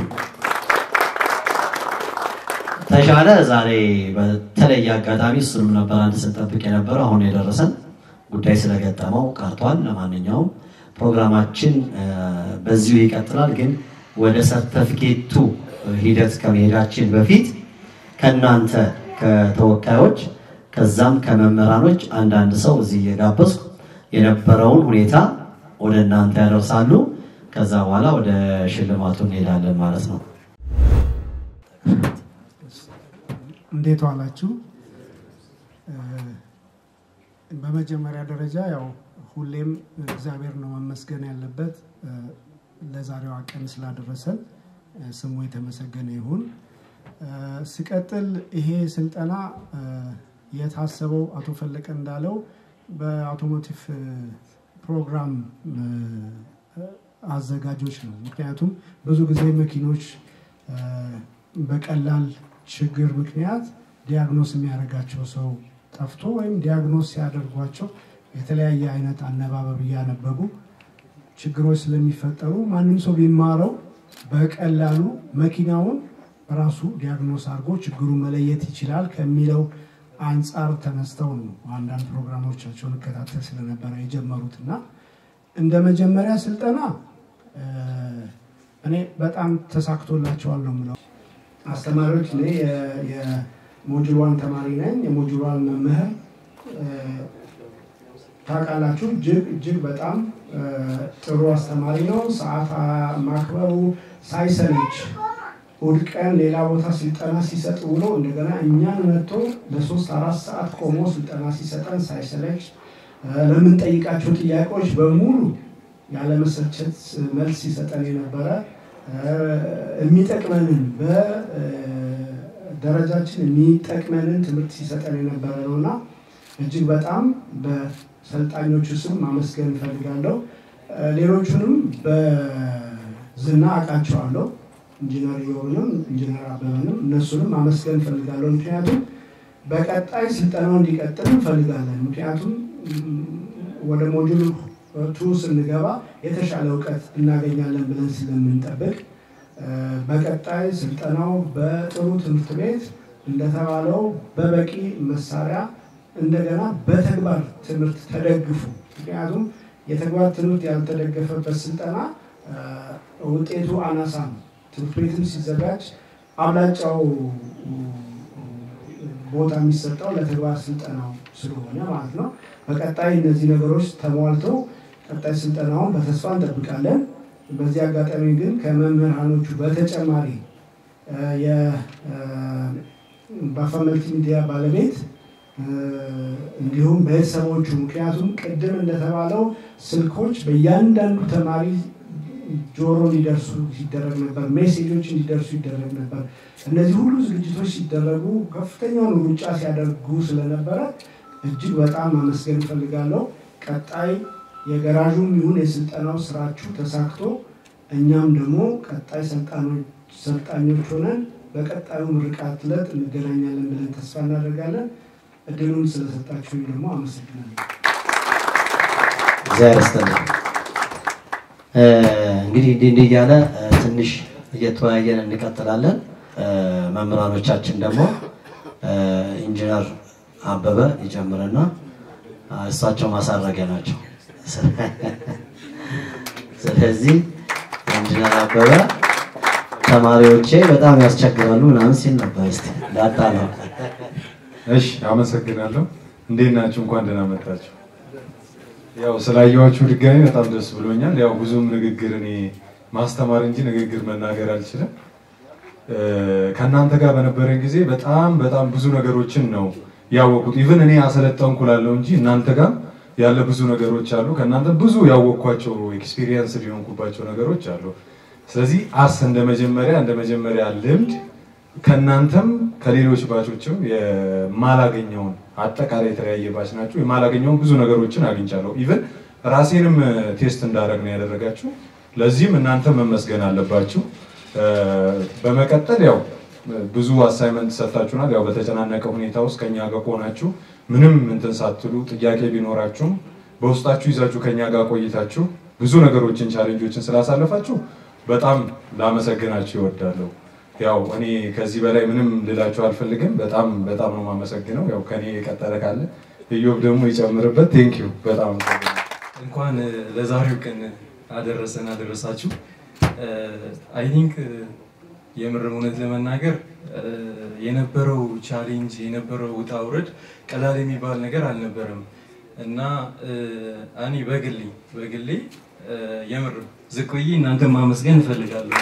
ተሻለ ዛሬ በተለየ አጋጣሚ እሱንም ነበር አንድ ስንጠብቅ የነበረው አሁን የደረሰን ጉዳይ ስለገጠመው ቀርቷል። ለማንኛውም ፕሮግራማችን እ፣ በዚሁ ይቀጥላል። ግን ወደ ሰርተፊኬቱ ሂደት ከመሄዳችን በፊት ከእናንተ ከተወካዮች ከዛም ከመምህራኖች አንዳንድ ሰው እዚህ እየጋበዝኩ የነበረውን ሁኔታ ወደ እናንተ ያደርሳሉ። ከዛ በኋላ ወደ ሽልማቱ እንሄዳለን ማለት ነው። እንዴት ዋላችሁ? እ፣ በመጀመሪያ ደረጃ ያው ሁሌም እግዚአብሔር ነው መመስገን ያለበት እ፣ ለዛሬዋ ቀን ስላደረሰን እ፣ ስሙ የተመሰገነ ይሁን። እ፣ ሲቀጥል ይሄ ስልጠና እ፣ የታሰበው አቶ ፈለቀ እንዳለው በአውቶሞቲቭ እ፣ ፕሮግራም እ፣ አዘጋጆች ነው። ምክንያቱም ብዙ ጊዜ መኪኖች እ፣ በቀላል ችግር ምክንያት ዲያግኖስ የሚያደርጋቸው ሰው ጠፍቶ ወይም ዲያግኖስ ሲያደርጓቸው የተለያየ አይነት አነባበብ እያነበቡ ችግሮች ስለሚፈጠሩ ማንም ሰው ቢማረው በቀላሉ መኪናውን ራሱ ዲያግኖስ አድርጎ ችግሩን መለየት ይችላል ከሚለው አንጻር ተነስተው ነው አንዳንድ ፕሮግራሞቻቸውን እከታተል ስለነበረ የጀመሩት እና እንደ መጀመሪያ ስልጠና እ፣ እኔ በጣም ተሳክቶላቸዋል ነው የምለው። አስተማሪዎች እኔ የ- የሞጁል ዋን ተማሪ ነኝ። የሞጁል ዋን መምህር እ፣ ታውቃላችሁ፣ እጅግ እጅግ በጣም እ፣ ጥሩ አስተማሪ ነው። ሰዓት አ- ማክበሩ ሳይሰለች እሑድ ቀን ሌላ ቦታ ስልጠና ሲሰጥ ውሎ እንደገና እኛን መጥቶ ለሶስት አራት ሰዓት ቆሞ ስልጠና ሲሰጠን ሳይሰለች እ፣ ለምንጠይቃቸው ጥያቄዎች በሙሉ ያለመሰልቸት መልስ ሲሰጠን የነበረ እ፣ የሚጠቅመንን በደረጃችን የሚጠቅመንን ትምህርት ሲሰጠን የነበረ ነው እና እጅግ በጣም በሰልጣኞቹ ስም ማመስገን እፈልጋለሁ። እ፣ ሌሎቹንም በዝና አውቃቸዋለሁ። ኢንጂነር ዮብንም ኢንጂነር አበበንም እነሱንም ማመስገን እፈልጋለሁ። ምክንያቱም በቀጣይ ስልጠናው እንዲቀጥል እንፈልጋለን። ምክንያቱም ም፣ ወደ ሞጁል ቱ ስንገባ የተሻለ እውቀት እናገኛለን ብለን ስለምንጠብቅ እ፣ በቀጣይ ስልጠናው በጥሩ ትምህርት ቤት እንደተባለው በበቂ መሳሪያ እንደገና በተግባር ትምህርት ተደግፉ። ምክንያቱም የተግባር ትምህርት ያልተደገፈበት ስልጠና እ፣ ውጤቱ አናሳ ነው። ትምህርት ቤትም ሲዘጋጅ አብላጫው ቦታ የሚሰጠው ለተግባር ስልጠናው ስለሆነ ማለት ነው። በቀጣይ እነዚህ ነገሮች ተሟልተው ቀጣይ ስልጠናውን በተስፋ እንጠብቃለን። በዚህ አጋጣሚ ግን ከመምህራኖቹ በተጨማሪ እ፣ የባፋ መልቲ ሚዲያ ባለቤት እ፣ እንዲሁም ቤተሰቦቹ ምክንያቱም ቅድም እንደተባለው ስልኮች በእያንዳንዱ ተማሪ ጆሮ እንዲደርሱ ሲደረግ ነበር። ሜሴጆች እንዲደርሱ ይደረግ ነበር። እነዚህ ሁሉ ዝግጅቶች ሲደረጉ ከፍተኛውን ሩጫ ሲያደርጉ ስለነበረ እጅግ በጣም ማመስገን እፈልጋለሁ። ቀጣይ የገራዡም ይሁን የስልጠናው ስራችሁ ተሳክቶ እኛም ደግሞ ቀጣይ ሰልጣኖች ሰልጣኞች ሆነን በቀጣዩ ምርቃት ዕለት እንገናኛለን ብለን ተስፋ እናደርጋለን። እድሉን ስለሰጣችሁ ደግሞ አመሰግናለሁ። እግዚአብሔር ይስጥልኝ። እ፣ እንግዲህ እንዲህ እንዲህ እያለ እ፣ ትንሽ እየተወያየን እንቀጥላለን። እ፣ መምህራኖቻችን ደግሞ ኢንጂነር አበበ ይጨምርና እሳቸው ማሳረጊያ ናቸው። ስለዚህ ኢንጂነር አበበ ተማሪዎቼ በጣም ያስቸግራሉ ምናምን ሲል ነበር። እስቲ ዳጣ ነው። እሺ፣ አመሰግናለሁ። እንዴት ናችሁ? እንኳን ደህና መጣችሁ። ያው ስላየኋችሁ ድጋሚ በጣም ደስ ብሎኛል። ያው ብዙም ንግግር እኔ ማስተማር እንጂ ንግግር መናገር አልችልም። ከእናንተ ጋር በነበረን ጊዜ በጣም በጣም ብዙ ነገሮችን ነው ያወቁት። ኢቭን እኔ አሰለጠንኩ ላለው እንጂ እናንተ ጋር ያለ ብዙ ነገሮች አሉ። ከእናንተ ብዙ ያወቅኳቸው ኤክስፒሪየንስ ሊሆንኩባቸው ነገሮች አሉ። ስለዚህ አስ እንደ መጀመሪያ እንደ መጀመሪያ ልምድ ከእናንተም ከሌሎች ባቾችም የማላገኘውን አጠቃላይ የተለያየ ባች ናቸው። የማላገኘውን ብዙ ነገሮችን አግኝቻለሁ። ኢቭን ራሴንም ቴስት እንዳደረግ ነው ያደረጋችሁ። ለዚህም እናንተ መመስገን አለባችሁ። በመቀጠል ያው ብዙ አሳይመንት ሰጥታችሁናል። ያው በተጨናነቀ ሁኔታ ውስጥ ከኛ ጋር ከሆናችሁ ምንም እንትን ሳትሉ ጥያቄ ቢኖራችሁም በውስጣችሁ ይዛችሁ ከኛ ጋር ቆይታችሁ ብዙ ነገሮችን ቻሌንጆችን ስላሳለፋችሁ በጣም ላመሰግናችሁ ይወዳለሁ። ያው እኔ ከዚህ በላይ ምንም ልላችሁ አልፈልግም። በጣም በጣም ነው የማመሰግነው። ያው ከኔ የቀጠለ ካለ እዮብ ደግሞ ይጨምርበት። ቴንክ ዩ በጣም እንኳን ለዛሬው ቀን አደረሰን አደረሳችሁ። አይ ቲንክ የምርም እውነት ለመናገር የነበረው ቻሌንጅ የነበረው ውጣ ውረድ ቀላል የሚባል ነገር አልነበረም እና እኔ በግሌ በግሌ የምር ዝቅ ብዬ እናንተ ማመስገን እፈልጋለሁ።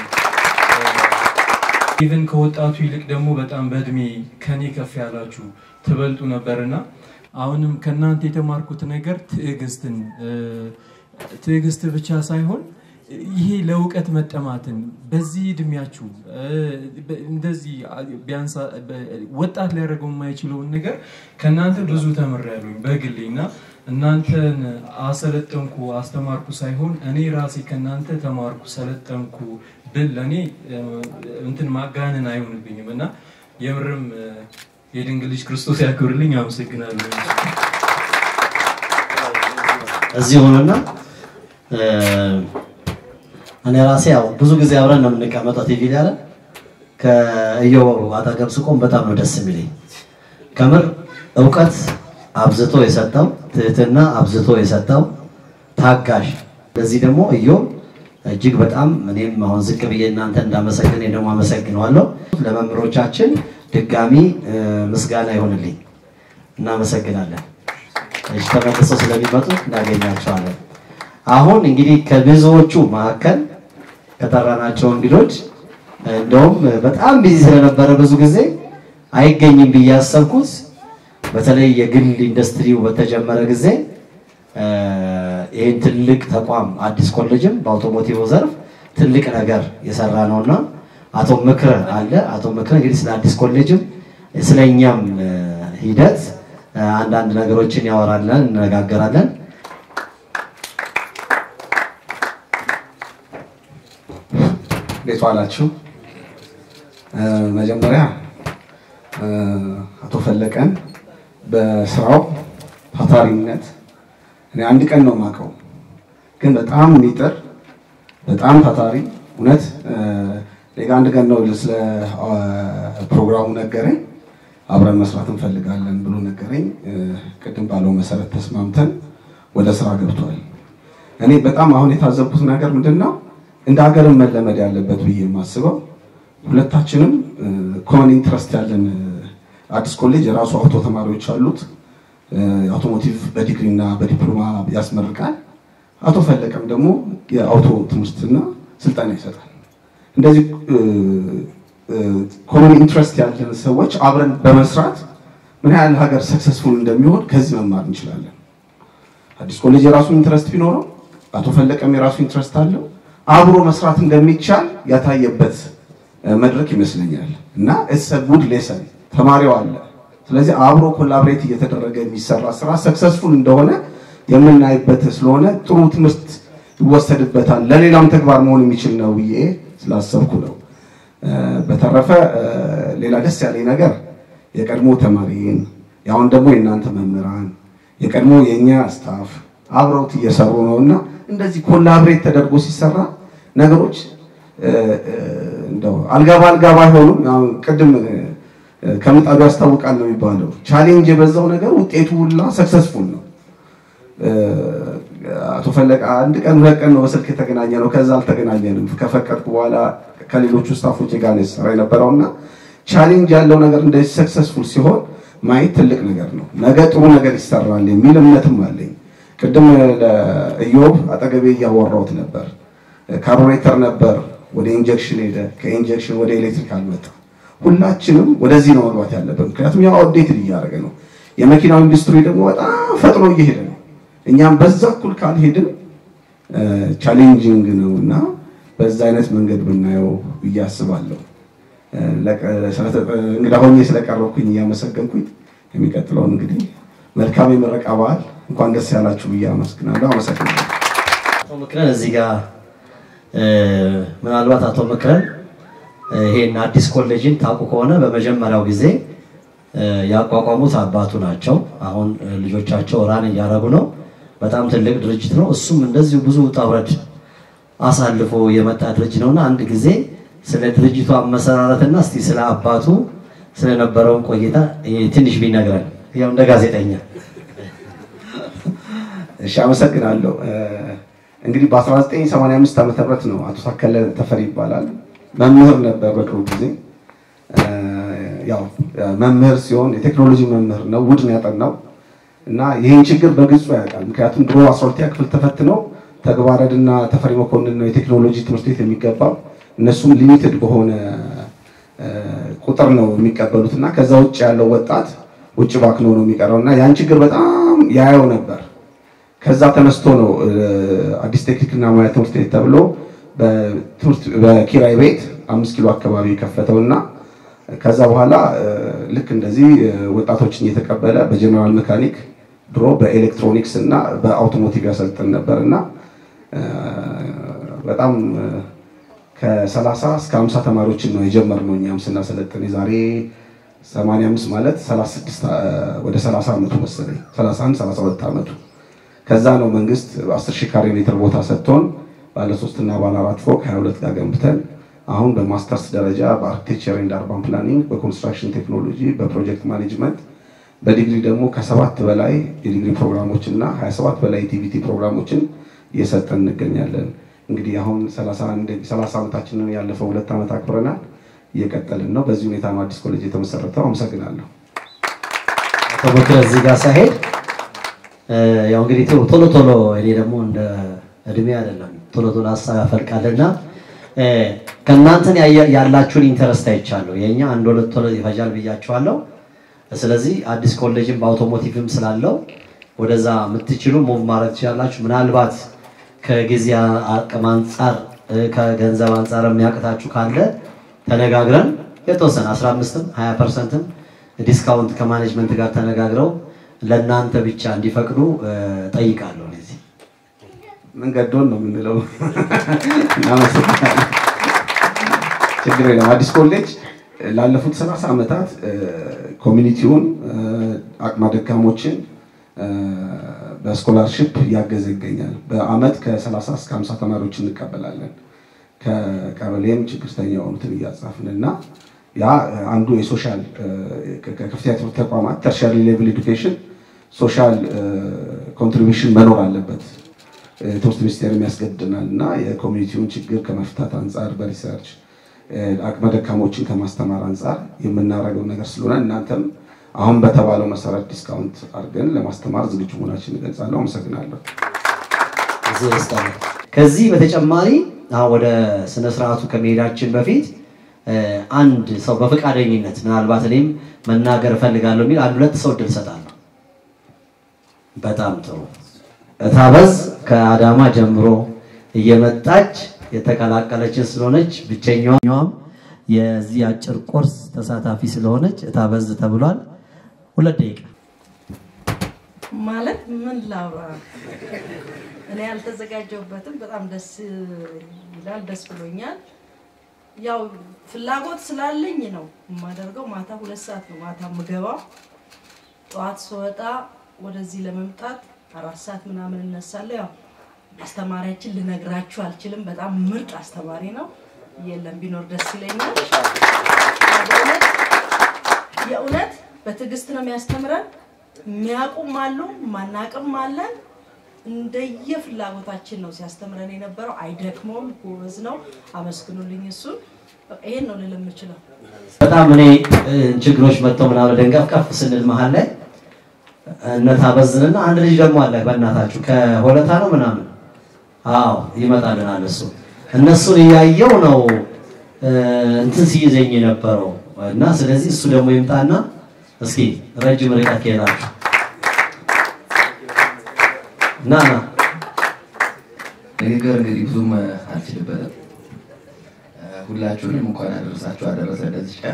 ኢቨን ከወጣቱ ይልቅ ደግሞ በጣም በእድሜ ከኔ ከፍ ያላችሁ ትበልጡ ነበርና አሁንም ከእናንተ የተማርኩት ነገር ትዕግስትን ትዕግስት ብቻ ሳይሆን ይሄ ለእውቀት መጠማትን በዚህ እድሜያችሁ እንደዚህ ቢያንስ ወጣት ሊያደርገው የማይችለውን ነገር ከእናንተ ብዙ ተምሬያለሁኝ በግሌ እና እናንተን አሰለጠንኩ አስተማርኩ ሳይሆን እኔ ራሴ ከእናንተ ተማርኩ ሰለጠንኩ ብል ለእኔ እንትን ማጋነን አይሆንብኝም እና የምርም የድንግል ልጅ ክርስቶስ ያክብርልኝ። አመሰግናለሁ። እዚህ ሆነና እኔ ራሴ ያው ብዙ ጊዜ አብረን ነው የምንቀመጠው ቲቪ ላይ አይደል? ከእዮብ አጠገብ ስቆም በጣም ነው ደስ የሚለኝ። ከምር እውቀት አብዝቶ የሰጠው ትህትና አብዝቶ የሰጠው ታጋሽ። ለዚህ ደግሞ እዮብ እጅግ በጣም እኔም አሁን ዝቅ ብዬ እናንተ እንዳመሰግን እኔ ደግሞ አመሰግነዋለሁ። ለመምህሮቻችን ድጋሚ ምስጋና ይሆንልኝ። እናመሰግናለን። እሺ፣ ተመልሰው ስለሚመጡ እናገኛቸዋለን። አሁን እንግዲህ ከብዙዎቹ መካከል ከጠራናቸው እንግዶች እንደውም በጣም ቢዚ ስለነበረ ብዙ ጊዜ አይገኝም ብዬ ያሰብኩት በተለይ የግል ኢንዱስትሪው በተጀመረ ጊዜ ይህን ትልቅ ተቋም አዲስ ኮሌጅም በአውቶሞቲቭ ዘርፍ ትልቅ ነገር የሰራ ነውና አቶ ምክረ አለ። አቶ ምክረ እንግዲህ ስለ አዲስ ኮሌጅም ስለ እኛም ሂደት አንዳንድ ነገሮችን ያወራለን፣ እንነጋገራለን። እንዴት ዋላችሁ? መጀመሪያ አቶ ፈለቀን በስራው ታታሪነት እኔ አንድ ቀን ነው የማውቀው፣ ግን በጣም የሚጥር በጣም ታታሪ እውነት ሌጋ አንድ ቀን ነው ስለ ፕሮግራሙ ነገረኝ። አብረን መስራት እንፈልጋለን ብሎ ነገረኝ። ቅድም ባለው መሰረት ተስማምተን ወደ ስራ ገብቷል። እኔ በጣም አሁን የታዘብኩት ነገር ምንድን ነው እንደ ሀገርም መለመድ ያለበት ብዬ የማስበው ሁለታችንም ኮመን ኢንትረስት ያለን አዲስ ኮሌጅ የራሱ አውቶ ተማሪዎች አሉት። አውቶሞቲቭ በዲግሪ እና በዲፕሎማ ያስመርቃል። አቶ ፈለቀም ደግሞ የአውቶ ትምህርትና ስልጠና ይሰጣል። እንደዚህ ኮመን ኢንትረስት ያለን ሰዎች አብረን በመስራት ምን ያህል ሀገር ሰክሰስፉል እንደሚሆን ከዚህ መማር እንችላለን። አዲስ ኮሌጅ የራሱ ኢንትረስት ቢኖረው አቶ ፈለቀም የራሱ ኢንትረስት አለው። አብሮ መስራት እንደሚቻል ያታየበት መድረክ ይመስለኛል እና ኢትስ ጉድ ሌሰን ተማሪው አለ። ስለዚህ አብሮ ኮላብሬት እየተደረገ የሚሰራ ስራ ሰክሰስፉል እንደሆነ የምናይበት ስለሆነ ጥሩ ትምህርት ይወሰድበታል፣ ለሌላም ተግባር መሆን የሚችል ነው ብዬ ስላሰብኩ ነው። በተረፈ ሌላ ደስ ያለኝ ነገር የቀድሞ ተማሪን ያሁን ደግሞ የእናንተ መምህራን የቀድሞ የእኛ ስታፍ አብረውት እየሰሩ ነው እና እንደዚህ ኮላብሬት ተደርጎ ሲሰራ ነገሮች እንደው አልጋ በአልጋ ባይሆኑም ያው ቅድም እ፣ ከምጣዱ ያስታውቃል ነው የሚባለው። ቻሌንጅ የበዛው ነገር ውጤቱ ሁላ ሰክሰስፉል ነው። እ፣ አቶ ፈለቀ አንድ ቀን ሁለት ቀን ነው በስልክ የተገናኘ ነው። ከዛ አልተገናኘንም። ከፈቀድኩ በኋላ ከሌሎቹ ስታፎች ጋር ነው የሰራ የነበረውና ቻሌንጅ ያለው ነገር እንደዚህ ሰክሰስፉል ሲሆን ማየት ትልቅ ነገር ነው። ነገ ጥሩ ነገር ይሰራል የሚል እምነትም አለኝ። ቅድም ለኢዮብ አጠገቤ እያወራሁት ነበር። ካርቡሬተር ነበር፣ ወደ ኢንጀክሽን ሄደ፣ ከኢንጀክሽን ወደ ኤሌክትሪክ አልመጣ። ሁላችንም ወደዚህ ነው መግባት ያለብን፣ ምክንያቱም ያው አፕዴትድ እያደረገ ነው። የመኪናው ኢንዱስትሪ ደግሞ በጣም ፈጥኖ እየሄደ ነው። እኛም በዛ እኩል ካልሄድን ቻሌንጂንግ ነው እና በዛ አይነት መንገድ ብናየው ብዬ አስባለሁ። እ፣ ለቀ- ስለተ- እንግዳ ሆኜ ስለቀረብኩኝ እያመሰገንኩኝ የሚቀጥለውን እንግዲህ መልካም የምረቃ በዓል እንኳን ደስ ያላችሁ ብዬ አመስግናለሁ። አመሰግናለሁ። አቶ ምክረን እዚህ ጋር እ፣ ምናልባት አቶ ምክረን እ፣ ይሄን አዲስ ኮሌጅን ታውቁ ከሆነ በመጀመሪያው ጊዜ እ፣ ያቋቋሙት አባቱ ናቸው። አሁን እ፣ ልጆቻቸው ራን እያደረጉ ነው። በጣም ትልቅ ድርጅት ነው። እሱም እንደዚሁ ብዙ ውጣ ውረድ አሳልፎ የመጣ ድርጅት ነውና አንድ ጊዜ ስለ ድርጅቱ አመሰራረትና እስቲ ስለ አባቱ ስለነበረውን ቆይታ እ፣ ትንሽ ቢነግረን ያው እንደ ጋዜጠኛ እሺ አመሰግናለሁ። እ፣ እንግዲህ በ1985 ዓመተ ምህረት ነው አቶ ታከለ ተፈሪ ይባላል። መምህር ነበር በድሮ ጊዜ። እ፣ ያው መምህር ሲሆን የቴክኖሎጂ መምህር ነው። ውድ ነው ያጠናው እና ይህን ችግር በግልጹ ያውቃል። ምክንያቱም ድሮ 12ኛ ክፍል ተፈትነው ተግባረድና ተፈሪ መኮንን ነው የቴክኖሎጂ ትምህርት ቤት የሚገባው። እነሱም ሊሚትድ በሆነ እ፣ ቁጥር ነው የሚቀበሉት እና ከዛ ውጭ ያለው ወጣት ውጭ ባክኖ ነው የሚቀረው እና ያን ችግር በጣም ያየው ነበር። ከዛ ተነስቶ ነው እ፣ አዲስ ቴክኒክና ሙያ ትምህርት ቤት ተብሎ በትምህርት በኪራይ ቤት አምስት ኪሎ አካባቢ የከፈተውና ከዛ በኋላ እ፣ ልክ እንደዚህ እ፣ ወጣቶችን እየተቀበለ በጀነራል ሜካኒክ ድሮ በኤሌክትሮኒክስ እና በአውቶሞቲቭ ያሰልጥን ነበር እና እ፣ በጣም እ፣ ከ30 እስከ 50 ተማሪዎችን ነው የጀመርነው እኛም ስናሰለጥን የዛሬ 85 ማለት 36 አ- ወደ 30 ዓመቱ መሰለኝ 31 32 ዓመቱ ከዛ ነው መንግስት 10 ሺህ ካሬ ሜትር ቦታ ሰጥቶን ባለ ሶስት እና ባለ አራት ፎቅ 22 ጋር ገንብተን አሁን በማስተርስ ደረጃ በአርኪቴክቸር ኤንድ አርባን ፕላኒንግ በኮንስትራክሽን ቴክኖሎጂ በፕሮጀክት ማኔጅመንት በዲግሪ ደግሞ ከሰባት በላይ የዲግሪ ፕሮግራሞች እና 27 በላይ ቲቪቲ ፕሮግራሞችን እየሰጠን እንገኛለን። እንግዲህ አሁን 31 30 ዓመታችንን ያለፈው ሁለት ዓመት አክብረናል። እየቀጠልን ነው። በዚህ ሁኔታ ነው አዲስ ኮሌጅ የተመሰረተው። አመሰግናለሁ። አቶ ምክረ እዚህ ጋር ሳሄድ እ፣ ያው እንግዲህ ቶሎ ቶሎ ቶሎ እኔ ደግሞ እንደ እድሜ አይደለም ቶሎ ቶሎ ሀሳብ ያፈልቃልና እ፣ ከእናንተን ያየ- ያላችሁን ኢንተረስት አይቻለሁ። የእኛ አንድ ሁለት ቶሎ ይፈጃል ብያችኋለሁ። ስለዚህ አዲስ ኮሌጅም በአውቶሞቲቭም ስላለው ወደዛ የምትችሉ ሙቭ ማድረግ ትችላላችሁ። ምናልባት ከጊዜ አቅም አንጻር እ፣ ከገንዘብ አንጻር የሚያቅታችሁ ካለ ተነጋግረን የተወሰነ 15ም 20 ፐርሰንትም ዲስካውንት ከማኔጅመንት ጋር ተነጋግረው ለእናንተ ብቻ እንዲፈቅዱ እ፣ ጠይቃለሁ። እዚህ ምን ገዶን ነው የምንለው። እናመሰግናለን። ችግር የለም። አዲስ ኮሌጅ ላለፉት 30 ዓመታት እ፣ ኮሚኒቲውን እ፣ አቅመ ደካሞችን እ፣ በስኮላርሽፕ እያገዘ ይገኛል። በአመት ከ30 እስከ 50 ተማሪዎች እንቀበላለን። ከቀበሌም ችግርተኛ የሆኑትን እያጻፍን እና ያ አንዱ የሶሻል እ፣ ከ- ከከፍተኛ ትምህርት ተቋማት ተርሻሪ ሌቭል ኤዱኬሽን ሶሻል ኮንትሪቢሽን መኖር አለበት። እ፣ ትምህርት ሚኒስቴር የሚያስገድናል እና የኮሚኒቲውን ችግር ከመፍታት አንጻር በሪሰርች እ፣ አቅመ ደካሞችን ከማስተማር አንጻር የምናደርገው ነገር ስለሆነ እናንተም አሁን በተባለው መሰረት ዲስካውንት አድርገን ለማስተማር ዝግጁ መሆናችን እገልጻለሁ። አመሰግናለሁ። እዚህ ውስጥ አለ። ከዚህ በተጨማሪ አሁን ወደ ስነ ስርዓቱ ከመሄዳችን በፊት እ፣ አንድ ሰው በፈቃደኝነት ምናልባት እኔም መናገር እፈልጋለሁ የሚል አንድ ሁለት ሰው እድል እሰጣለሁ። በጣም ጥሩ። እታበዝ ከአዳማ ጀምሮ እየመጣች የተቀላቀለችን ስለሆነች ብቸኛዋም የዚህ አጭር ኮርስ ተሳታፊ ስለሆነች እታበዝ ተብሏል። ሁለት ደቂቃ ማለት ምን ላውራ? እኔ ያልተዘጋጀሁበትም በጣም ደስ ይላል፣ ደስ ብሎኛል። ያው ፍላጎት ስላለኝ ነው የማደርገው። ማታ ሁለት ሰዓት ነው ማታ የምገባው። ጠዋት ስወጣ ወደዚህ ለመምጣት አራት ሰዓት ምናምን እነሳለሁ። ያው አስተማሪያችን ልነግራችሁ አልችልም። በጣም ምርጥ አስተማሪ ነው። የለም። ቢኖር ደስ ይለኛል። በእውነት የእውነት በትዕግስት ነው የሚያስተምረን። የሚያውቁም አሉ፣ ማናቅም አለን። እንደየ ፍላጎታችን ነው ሲያስተምረን የነበረው። አይደክመውም፣ ጎበዝ ነው። አመስግኑልኝ እሱን። በቃ ይሄን ነው ልል የምችለው። በጣም እኔ እ፣ ችግሮች መጥተው ምናምን ደንገፍ ከፍ ስንል መሀል ላይ እነታበዝንና አንድ ልጅ ደግሞ አለ በእናታችሁ ከሆለታ ነው ምናምን አዎ ይመጣልናል እሱ እነሱን እያየው ነው እ፣ እንትን ሲይዘኝ የነበረው እና ስለዚህ እሱ ደግሞ ይምጣና እስኪ ረጅም ርቀት ከሄዳችሁ ና ና ንግግር እንግዲህ ብዙም አልችልበትም። ሁላችሁንም እንኳን አደረሳችሁ አደረሰ ለዚች ቀን።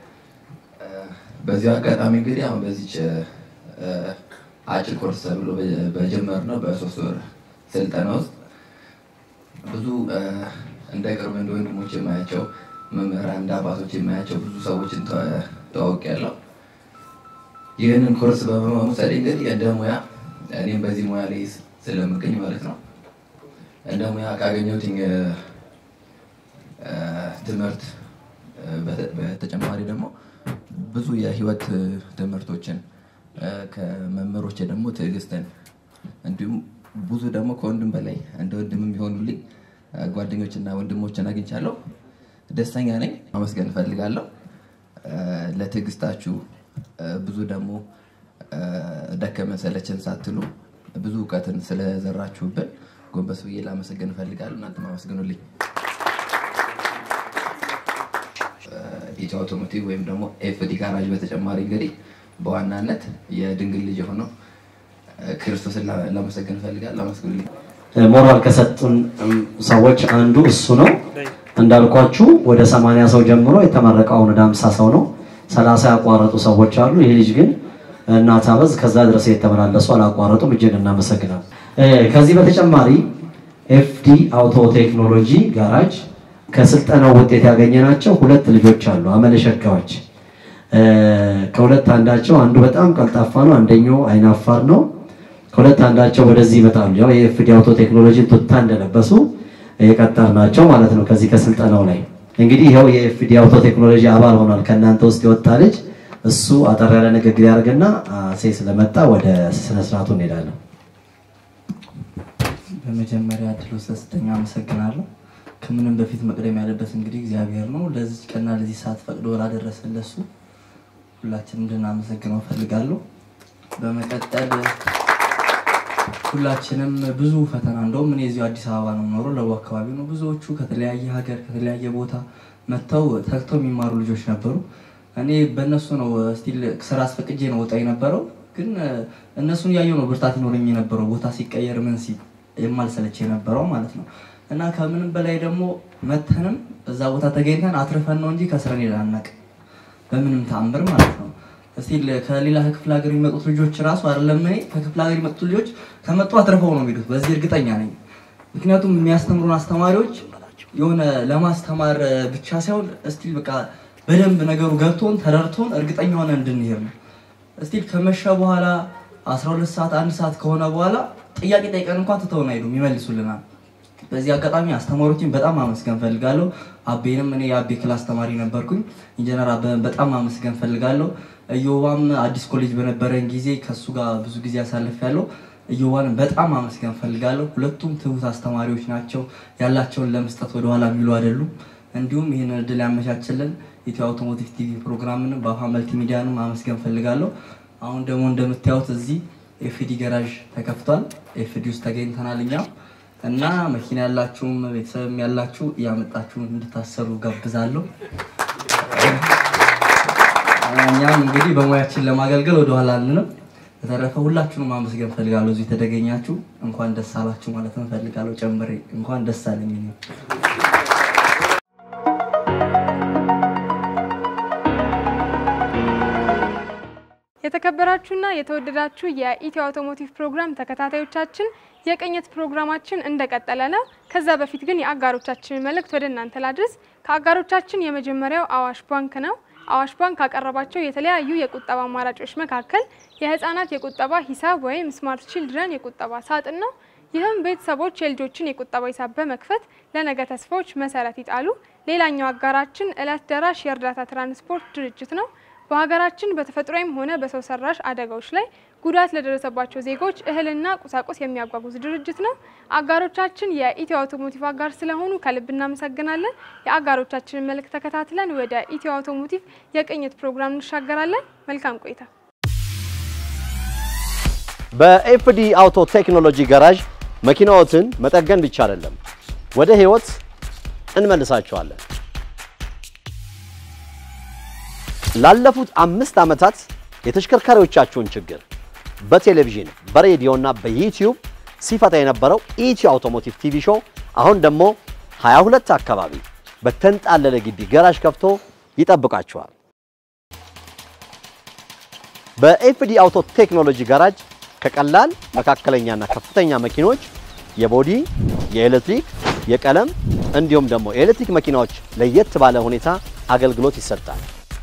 በዚሁ አጋጣሚ እንግዲህ አሁን በዚች እ፣ አጭር ኮርስ ተብሎ በጀመርነው በሶስት ወር ስልጠና ውስጥ ብዙ እ፣ እንደ ቅርብ እንደ ወንድሞች የማያቸው መምህራን እንደ አባቶች የማያቸው ብዙ ሰዎችን ተዋውቄያለሁ። ይህንን ኮርስ በመውሰድ እንግዲህ እንደ ሙያ እኔም በዚህ ሙያ ላይ ስለምገኝ ማለት ነው እንደ ሙያ ካገኘሁት እ፣ እ፣ ትምህርት እ፣ በተ- በተጨማሪ ደግሞ ብዙ የህይወት እ፣ ትምህርቶችን እ፣ ከመምህሮቼ ደግሞ ትዕግስትን እንዲሁም ብዙ ደግሞ ከወንድም በላይ እንደ ወንድም የሚሆኑልኝ እ፣ ጓደኞችና ወንድሞችን አግኝቻለሁ። ደስተኛ ነኝ። ማመስገን እፈልጋለሁ እ፣ ለትዕግስታችሁ እ፣ ብዙ ደግሞ እ፣ ደከመን ሰለቸን ሳትሉ ብዙ እውቀትን ስለዘራችሁብን ጎንበስ ብዬ ላመሰግን እፈልጋለሁ። እናንተም አመስግኑልኝ። ኢትዮ አውቶሞቲቭ ወይም ደግሞ ኤፍዲ ጋራጅ በተጨማሪ እንግዲህ በዋናነት የድንግል ልጅ የሆነው እ፣ ክርስቶስን ላ- ላመሰግን እፈልጋለሁ። አመስግኑልኝ። ሞራል ከሰጡን እም፣ ሰዎች አንዱ እሱ ነው። እንዳልኳችሁ ወደ ሰማንያ ሰው ጀምሮ የተመረቀውን ወደ ሃምሳ ሰው ነው። ሰላሳ ያቋረጡ ሰዎች አሉ። ይህ ልጅ ግን እናት አበዝ ከዛ ድረስ የተመላለሱ አላቋረጡም። እጅግ እናመሰግናል። ከዚህ በተጨማሪ ኤፍዲ አውቶ ቴክኖሎጂ ጋራጅ ከስልጠናው ውጤት ያገኘናቸው ሁለት ልጆች አሉ፣ አመለሸጋዎች። ከሁለት አንዳቸው አንዱ በጣም ቀልጣፋ ነው፣ አንደኛው አይናፋር ነው። ከሁለት አንዳቸው ወደዚህ ይመጣሉ። ያው የኤፍዲ አውቶ ቴክኖሎጂ ቱታ እንደለበሱ የቀጠር ናቸው ማለት ነው። ከዚህ ከስልጠናው ላይ እንግዲህ ይኸው የኤፍዲ አውቶ ቴክኖሎጂ አባል ሆኗል። ከእናንተ ውስጥ የወጣ ልጅ እሱ አጠር ያለ ንግግር ያደርግና ሴ ስለመጣ ወደ ስነስርዓቱ እንሄዳለን። በመጀመሪያ እድሉ ስለሰጠኝ አመሰግናለሁ። ከምንም በፊት መቅደም ያለበት እንግዲህ እግዚአብሔር ነው። ለዚህ ቀንና ለዚህ ሰዓት ፈቅዶ ላደረሰን ለሱ ሁላችንም እንድናመሰግነው እፈልጋለሁ። በመቀጠል ሁላችንም ብዙ ፈተና እንደውም እኔ እዚሁ አዲስ አበባ ነው የምኖረው፣ ለቡ አካባቢ ነው። ብዙዎቹ ከተለያየ ሀገር ከተለያየ ቦታ መጥተው ተግተው የሚማሩ ልጆች ነበሩ። እኔ በእነሱ ነው ስቲል ስራ አስፈቅጄ ነው ወጣ የነበረው። ግን እነሱን እያየሁ ነው ብርታት ይኖረኝ የነበረው ቦታ ሲቀየር ምን ሲል የማልሰለች የነበረው ማለት ነው። እና ከምንም በላይ ደግሞ መተንም እዛ ቦታ ተገኝተን አትርፈን ነው እንጂ ከስረን ሄደን አናውቅም በምንም ተአምር ማለት ነው። እስቲል ከሌላ ከክፍለ ሀገር የሚመጡት ልጆች ራሱ አይደለም እኔ ከክፍለ ሀገር የሚመጡት ልጆች ከመጡ አትርፈው ነው የሚሄዱት። በዚህ እርግጠኛ ነኝ። ምክንያቱም የሚያስተምሩን አስተማሪዎች የሆነ ለማስተማር ብቻ ሳይሆን እስቲል በቃ በደንብ ነገሩ ገብቶን ተረድቶን እርግጠኛ ሆነ እንድንሄድ ነው። እስቲል ከመሸ በኋላ 12 ሰዓት አንድ ሰዓት ከሆነ በኋላ ጥያቄ ጠይቀን እንኳን ትተውን አይሉም፣ ይመልሱልናል። በዚህ አጋጣሚ አስተማሪዎችን በጣም ማመስገን ፈልጋለሁ። አቤንም እኔ የአቤ ክላስ ተማሪ ነበርኩኝ። ኢንጂነር አበበን በጣም ማመስገን ፈልጋለሁ። እዮባም አዲስ ኮሌጅ በነበረን ጊዜ ከሱ ጋር ብዙ ጊዜ አሳልፍ ያለው እዮባንን በጣም ማመስገን ፈልጋለሁ። ሁለቱም ትሁት አስተማሪዎች ናቸው። ያላቸውን ለመስጠት ወደኋላ የሚሉ አይደሉም። እንዲሁም ይህን እድል ያመቻችልን ኢትዮ አውቶሞቲቭ ቲቪ ፕሮግራምን በአፋ መልቲ ሚዲያንም ማመስገን ፈልጋለሁ። አሁን ደግሞ እንደምታዩት እዚህ ኤፍዲ ገራዥ ተከፍቷል። ኤፍዲ ውስጥ ተገኝተናል እኛም እና መኪና ያላችሁም ቤተሰብም ያላችሁ እያመጣችሁ እንድታሰሩ ጋብዛለሁ። እኛም እንግዲህ በሙያችን ለማገልገል ወደኋላ አንልም። በተረፈ ሁላችሁንም ማመስገን ፈልጋለሁ። እዚህ የተገኛችሁ እንኳን ደስ አላችሁ ማለት ፈልጋለሁ። ጨምሬ እንኳን ደስ አለኝ። እኔም የተከበራችሁና የተወደዳችሁ የኢትዮ አውቶሞቲቭ ፕሮግራም ተከታታዮቻችን የቅኝት ፕሮግራማችን እንደቀጠለ ነው። ከዛ በፊት ግን የአጋሮቻችንን መልእክት ወደ እናንተ ላድርስ። ከአጋሮቻችን የመጀመሪያው አዋሽ ባንክ ነው። አዋሽ ባንክ ካቀረባቸው የተለያዩ የቁጠባ አማራጮች መካከል የህፃናት የቁጠባ ሂሳብ ወይም ስማርት ቺልድረን የቁጠባ ሳጥን ነው። ይህም ቤተሰቦች የልጆችን የቁጠባ ሂሳብ በመክፈት ለነገ ተስፋዎች መሰረት ይጣሉ። ሌላኛው አጋራችን እለት ደራሽ የእርዳታ ትራንስፖርት ድርጅት ነው። በሀገራችን በተፈጥሯዊም ሆነ በሰው ሰራሽ አደጋዎች ላይ ጉዳት ለደረሰባቸው ዜጎች እህልና ቁሳቁስ የሚያጓጉዝ ድርጅት ነው። አጋሮቻችን የኢትዮ አውቶሞቲቭ አጋር ስለሆኑ ከልብ እናመሰግናለን። የአጋሮቻችንን መልእክት ተከታትለን ወደ ኢትዮ አውቶሞቲቭ የቅኝት ፕሮግራም እንሻገራለን። መልካም ቆይታ። በኤፍዲ አውቶ ቴክኖሎጂ ጋራዥ መኪናዎትን መጠገን ብቻ አይደለም፣ ወደ ህይወት እንመልሳቸዋለን። ላለፉት አምስት ዓመታት የተሽከርካሪዎቻችሁን ችግር በቴሌቪዥን በሬዲዮና በዩቲዩብ ሲፈታ የነበረው ኢትዮ አውቶሞቲቭ ቲቪ ሾው አሁን ደግሞ 22 አካባቢ በተንጣለለ ግቢ ገራዥ ከፍቶ ይጠብቃችኋል። በኤፍዲ አውቶ ቴክኖሎጂ ጋራጅ ከቀላል መካከለኛና ከፍተኛ መኪኖች የቦዲ፣ የኤሌክትሪክ፣ የቀለም እንዲሁም ደግሞ የኤሌክትሪክ መኪናዎች ለየት ባለ ሁኔታ አገልግሎት ይሰጣል።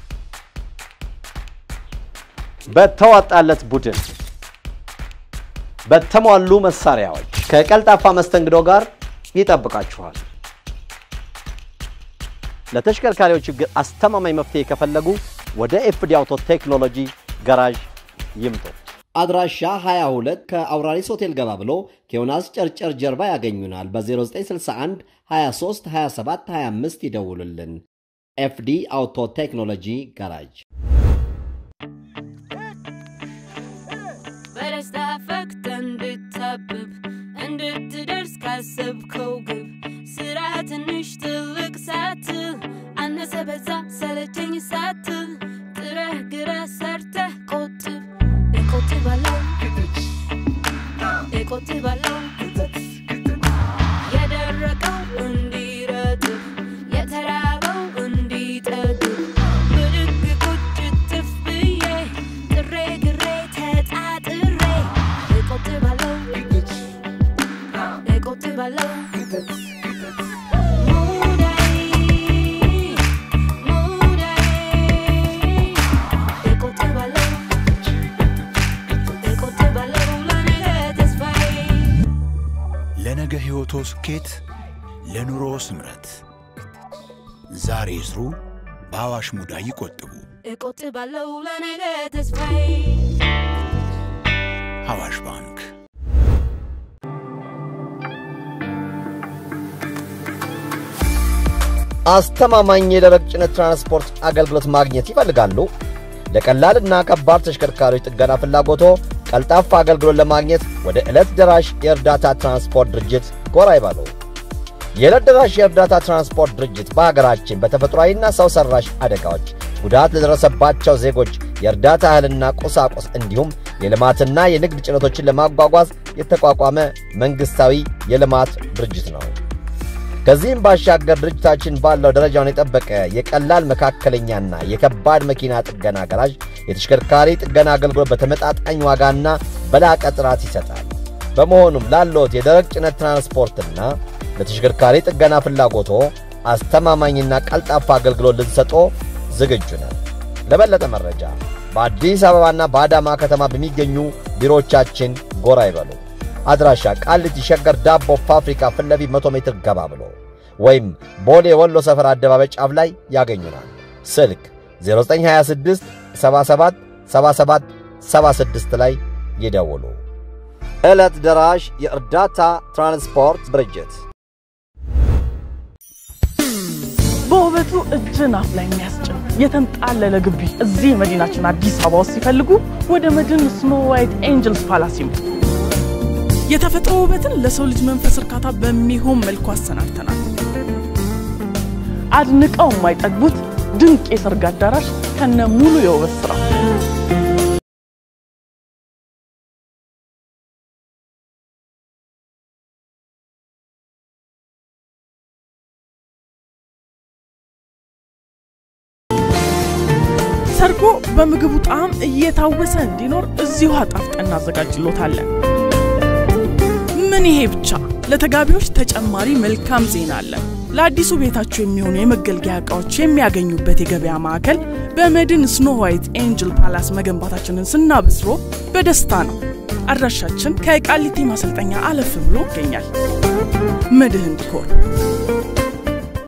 በተዋጣለት ቡድን በተሟሉ መሳሪያዎች ከቀልጣፋ መስተንግዶ ጋር ይጠብቃችኋል። ለተሽከርካሪዎች ችግር አስተማማኝ መፍትሄ ከፈለጉ ወደ ኤፍዲ አውቶ ቴክኖሎጂ ጋራዥ ይምጡ። አድራሻ 22 ከአውራሪስ ሆቴል ገባ ብሎ ከዮናስ ጨርጨር ጀርባ ያገኙናል። በ0961 23 27 25 ይደውሉልን። ኤፍዲ አውቶ ቴክኖሎጂ ጋራጅ በደስታ ፈክተ እንድታብብ እንድትደርስ ካሰብከው ግብ ስራ ትንሽ ትልቅ ሳትል አነሰ በዛ ሰለቸኝ ሳትል ጥረህ ግረህ ሰርተህ ቆጥብ እቆጥባለሁ እቆጥባለሁ የደረቀው እንዲረጥብ የተራበው እንዲጠግብ ብድግ ቁጭ ትፍ ብዬ ጥሬ ግሬ ተጣጥሬ እቆጥባለሁ እቆጥባለሁ ሙዳይ ሙዳይ እቆጥባለሁ እቆጥባለሁ ለነገ ተስፋዬ ለነገ ሕይወቶ ስኬት፣ ለኑሮ ስምረት ዛሬ ይስሩ፣ በአዋሽ ሙዳይ ይቆጥቡ። እቆጥባለሁ ለነገ ተስፋዬ አዋሽ ባንክ አስተማማኝ የደረቅ ጭነት ትራንስፖርት አገልግሎት ማግኘት ይፈልጋሉ? ለቀላልና ከባድ ተሽከርካሪዎች ጥገና ፍላጎቶ ቀልጣፋ አገልግሎት ለማግኘት ወደ ዕለት ደራሽ የእርዳታ ትራንስፖርት ድርጅት ጎራ ይበሉ። የዕለት ደራሽ የእርዳታ ትራንስፖርት ድርጅት በሀገራችን በተፈጥሯዊና ሰው ሰራሽ አደጋዎች ጉዳት ለደረሰባቸው ዜጎች የእርዳታ እህልና ቁሳቁስ እንዲሁም የልማትና የንግድ ጭነቶችን ለማጓጓዝ የተቋቋመ መንግሥታዊ የልማት ድርጅት ነው። ከዚህም ባሻገር ድርጅታችን ባለው ደረጃውን የጠበቀ የቀላል መካከለኛና የከባድ መኪና ጥገና ገራዥ የተሽከርካሪ ጥገና አገልግሎት በተመጣጣኝ ዋጋና በላቀ ጥራት ይሰጣል። በመሆኑም ላለዎት የደረቅ ጭነት ትራንስፖርትና ለተሽከርካሪ ጥገና ፍላጎቶ አስተማማኝና ቀልጣፋ አገልግሎት ልንሰጦ ዝግጁ ነን። ለበለጠ መረጃ በአዲስ አበባና በአዳማ ከተማ በሚገኙ ቢሮዎቻችን ጎራ ይበሉ። አድራሻ ቃሊቲ ሸገር ዳቦ ፋብሪካ ፊት ለፊት 100 ሜትር ገባ ብሎ ወይም ቦሌ ወሎ ሰፈር አደባባይ ጫፍ ላይ ያገኙናል። ስልክ 0926 77 77 76 ላይ ይደውሉ። ዕለት ደራሽ የእርዳታ ትራንስፖርት ድርጅት በውበቱ እጅን አፍ ላይ የሚያስጭን የተንጣለለ ግቢ እዚህ መዲናችን አዲስ አበባ ውስጥ ሲፈልጉ ወደ መድን ስኖ ዋይት ኤንጅልስ ፓላስ ይምጡ። የተፈጥሮ ውበትን ለሰው ልጅ መንፈስ እርካታ በሚሆን መልኩ አሰናድተናል። አድንቀው የማይጠግቡት ድንቅ የሰርግ አዳራሽ ከነ ሙሉ የውበት ስራው ሰርጎ በምግቡ ጣዕም እየታወሰ እንዲኖር እዚሁ አጣፍጠን እናዘጋጅሎታለን። ምን ይሄ ብቻ! ለተጋቢዎች ተጨማሪ መልካም ዜና አለን። ለአዲሱ ቤታቸው የሚሆኑ የመገልገያ ዕቃዎች የሚያገኙበት የገበያ ማዕከል በመድን ስኖ ዋይት ኤንጅል ፓላስ መገንባታችንን ስናበስሮ በደስታ ነው። አድራሻችን ከቃሊቲ ማሰልጠኛ አለፍ ብሎ ይገኛል። መድህን ዲኮር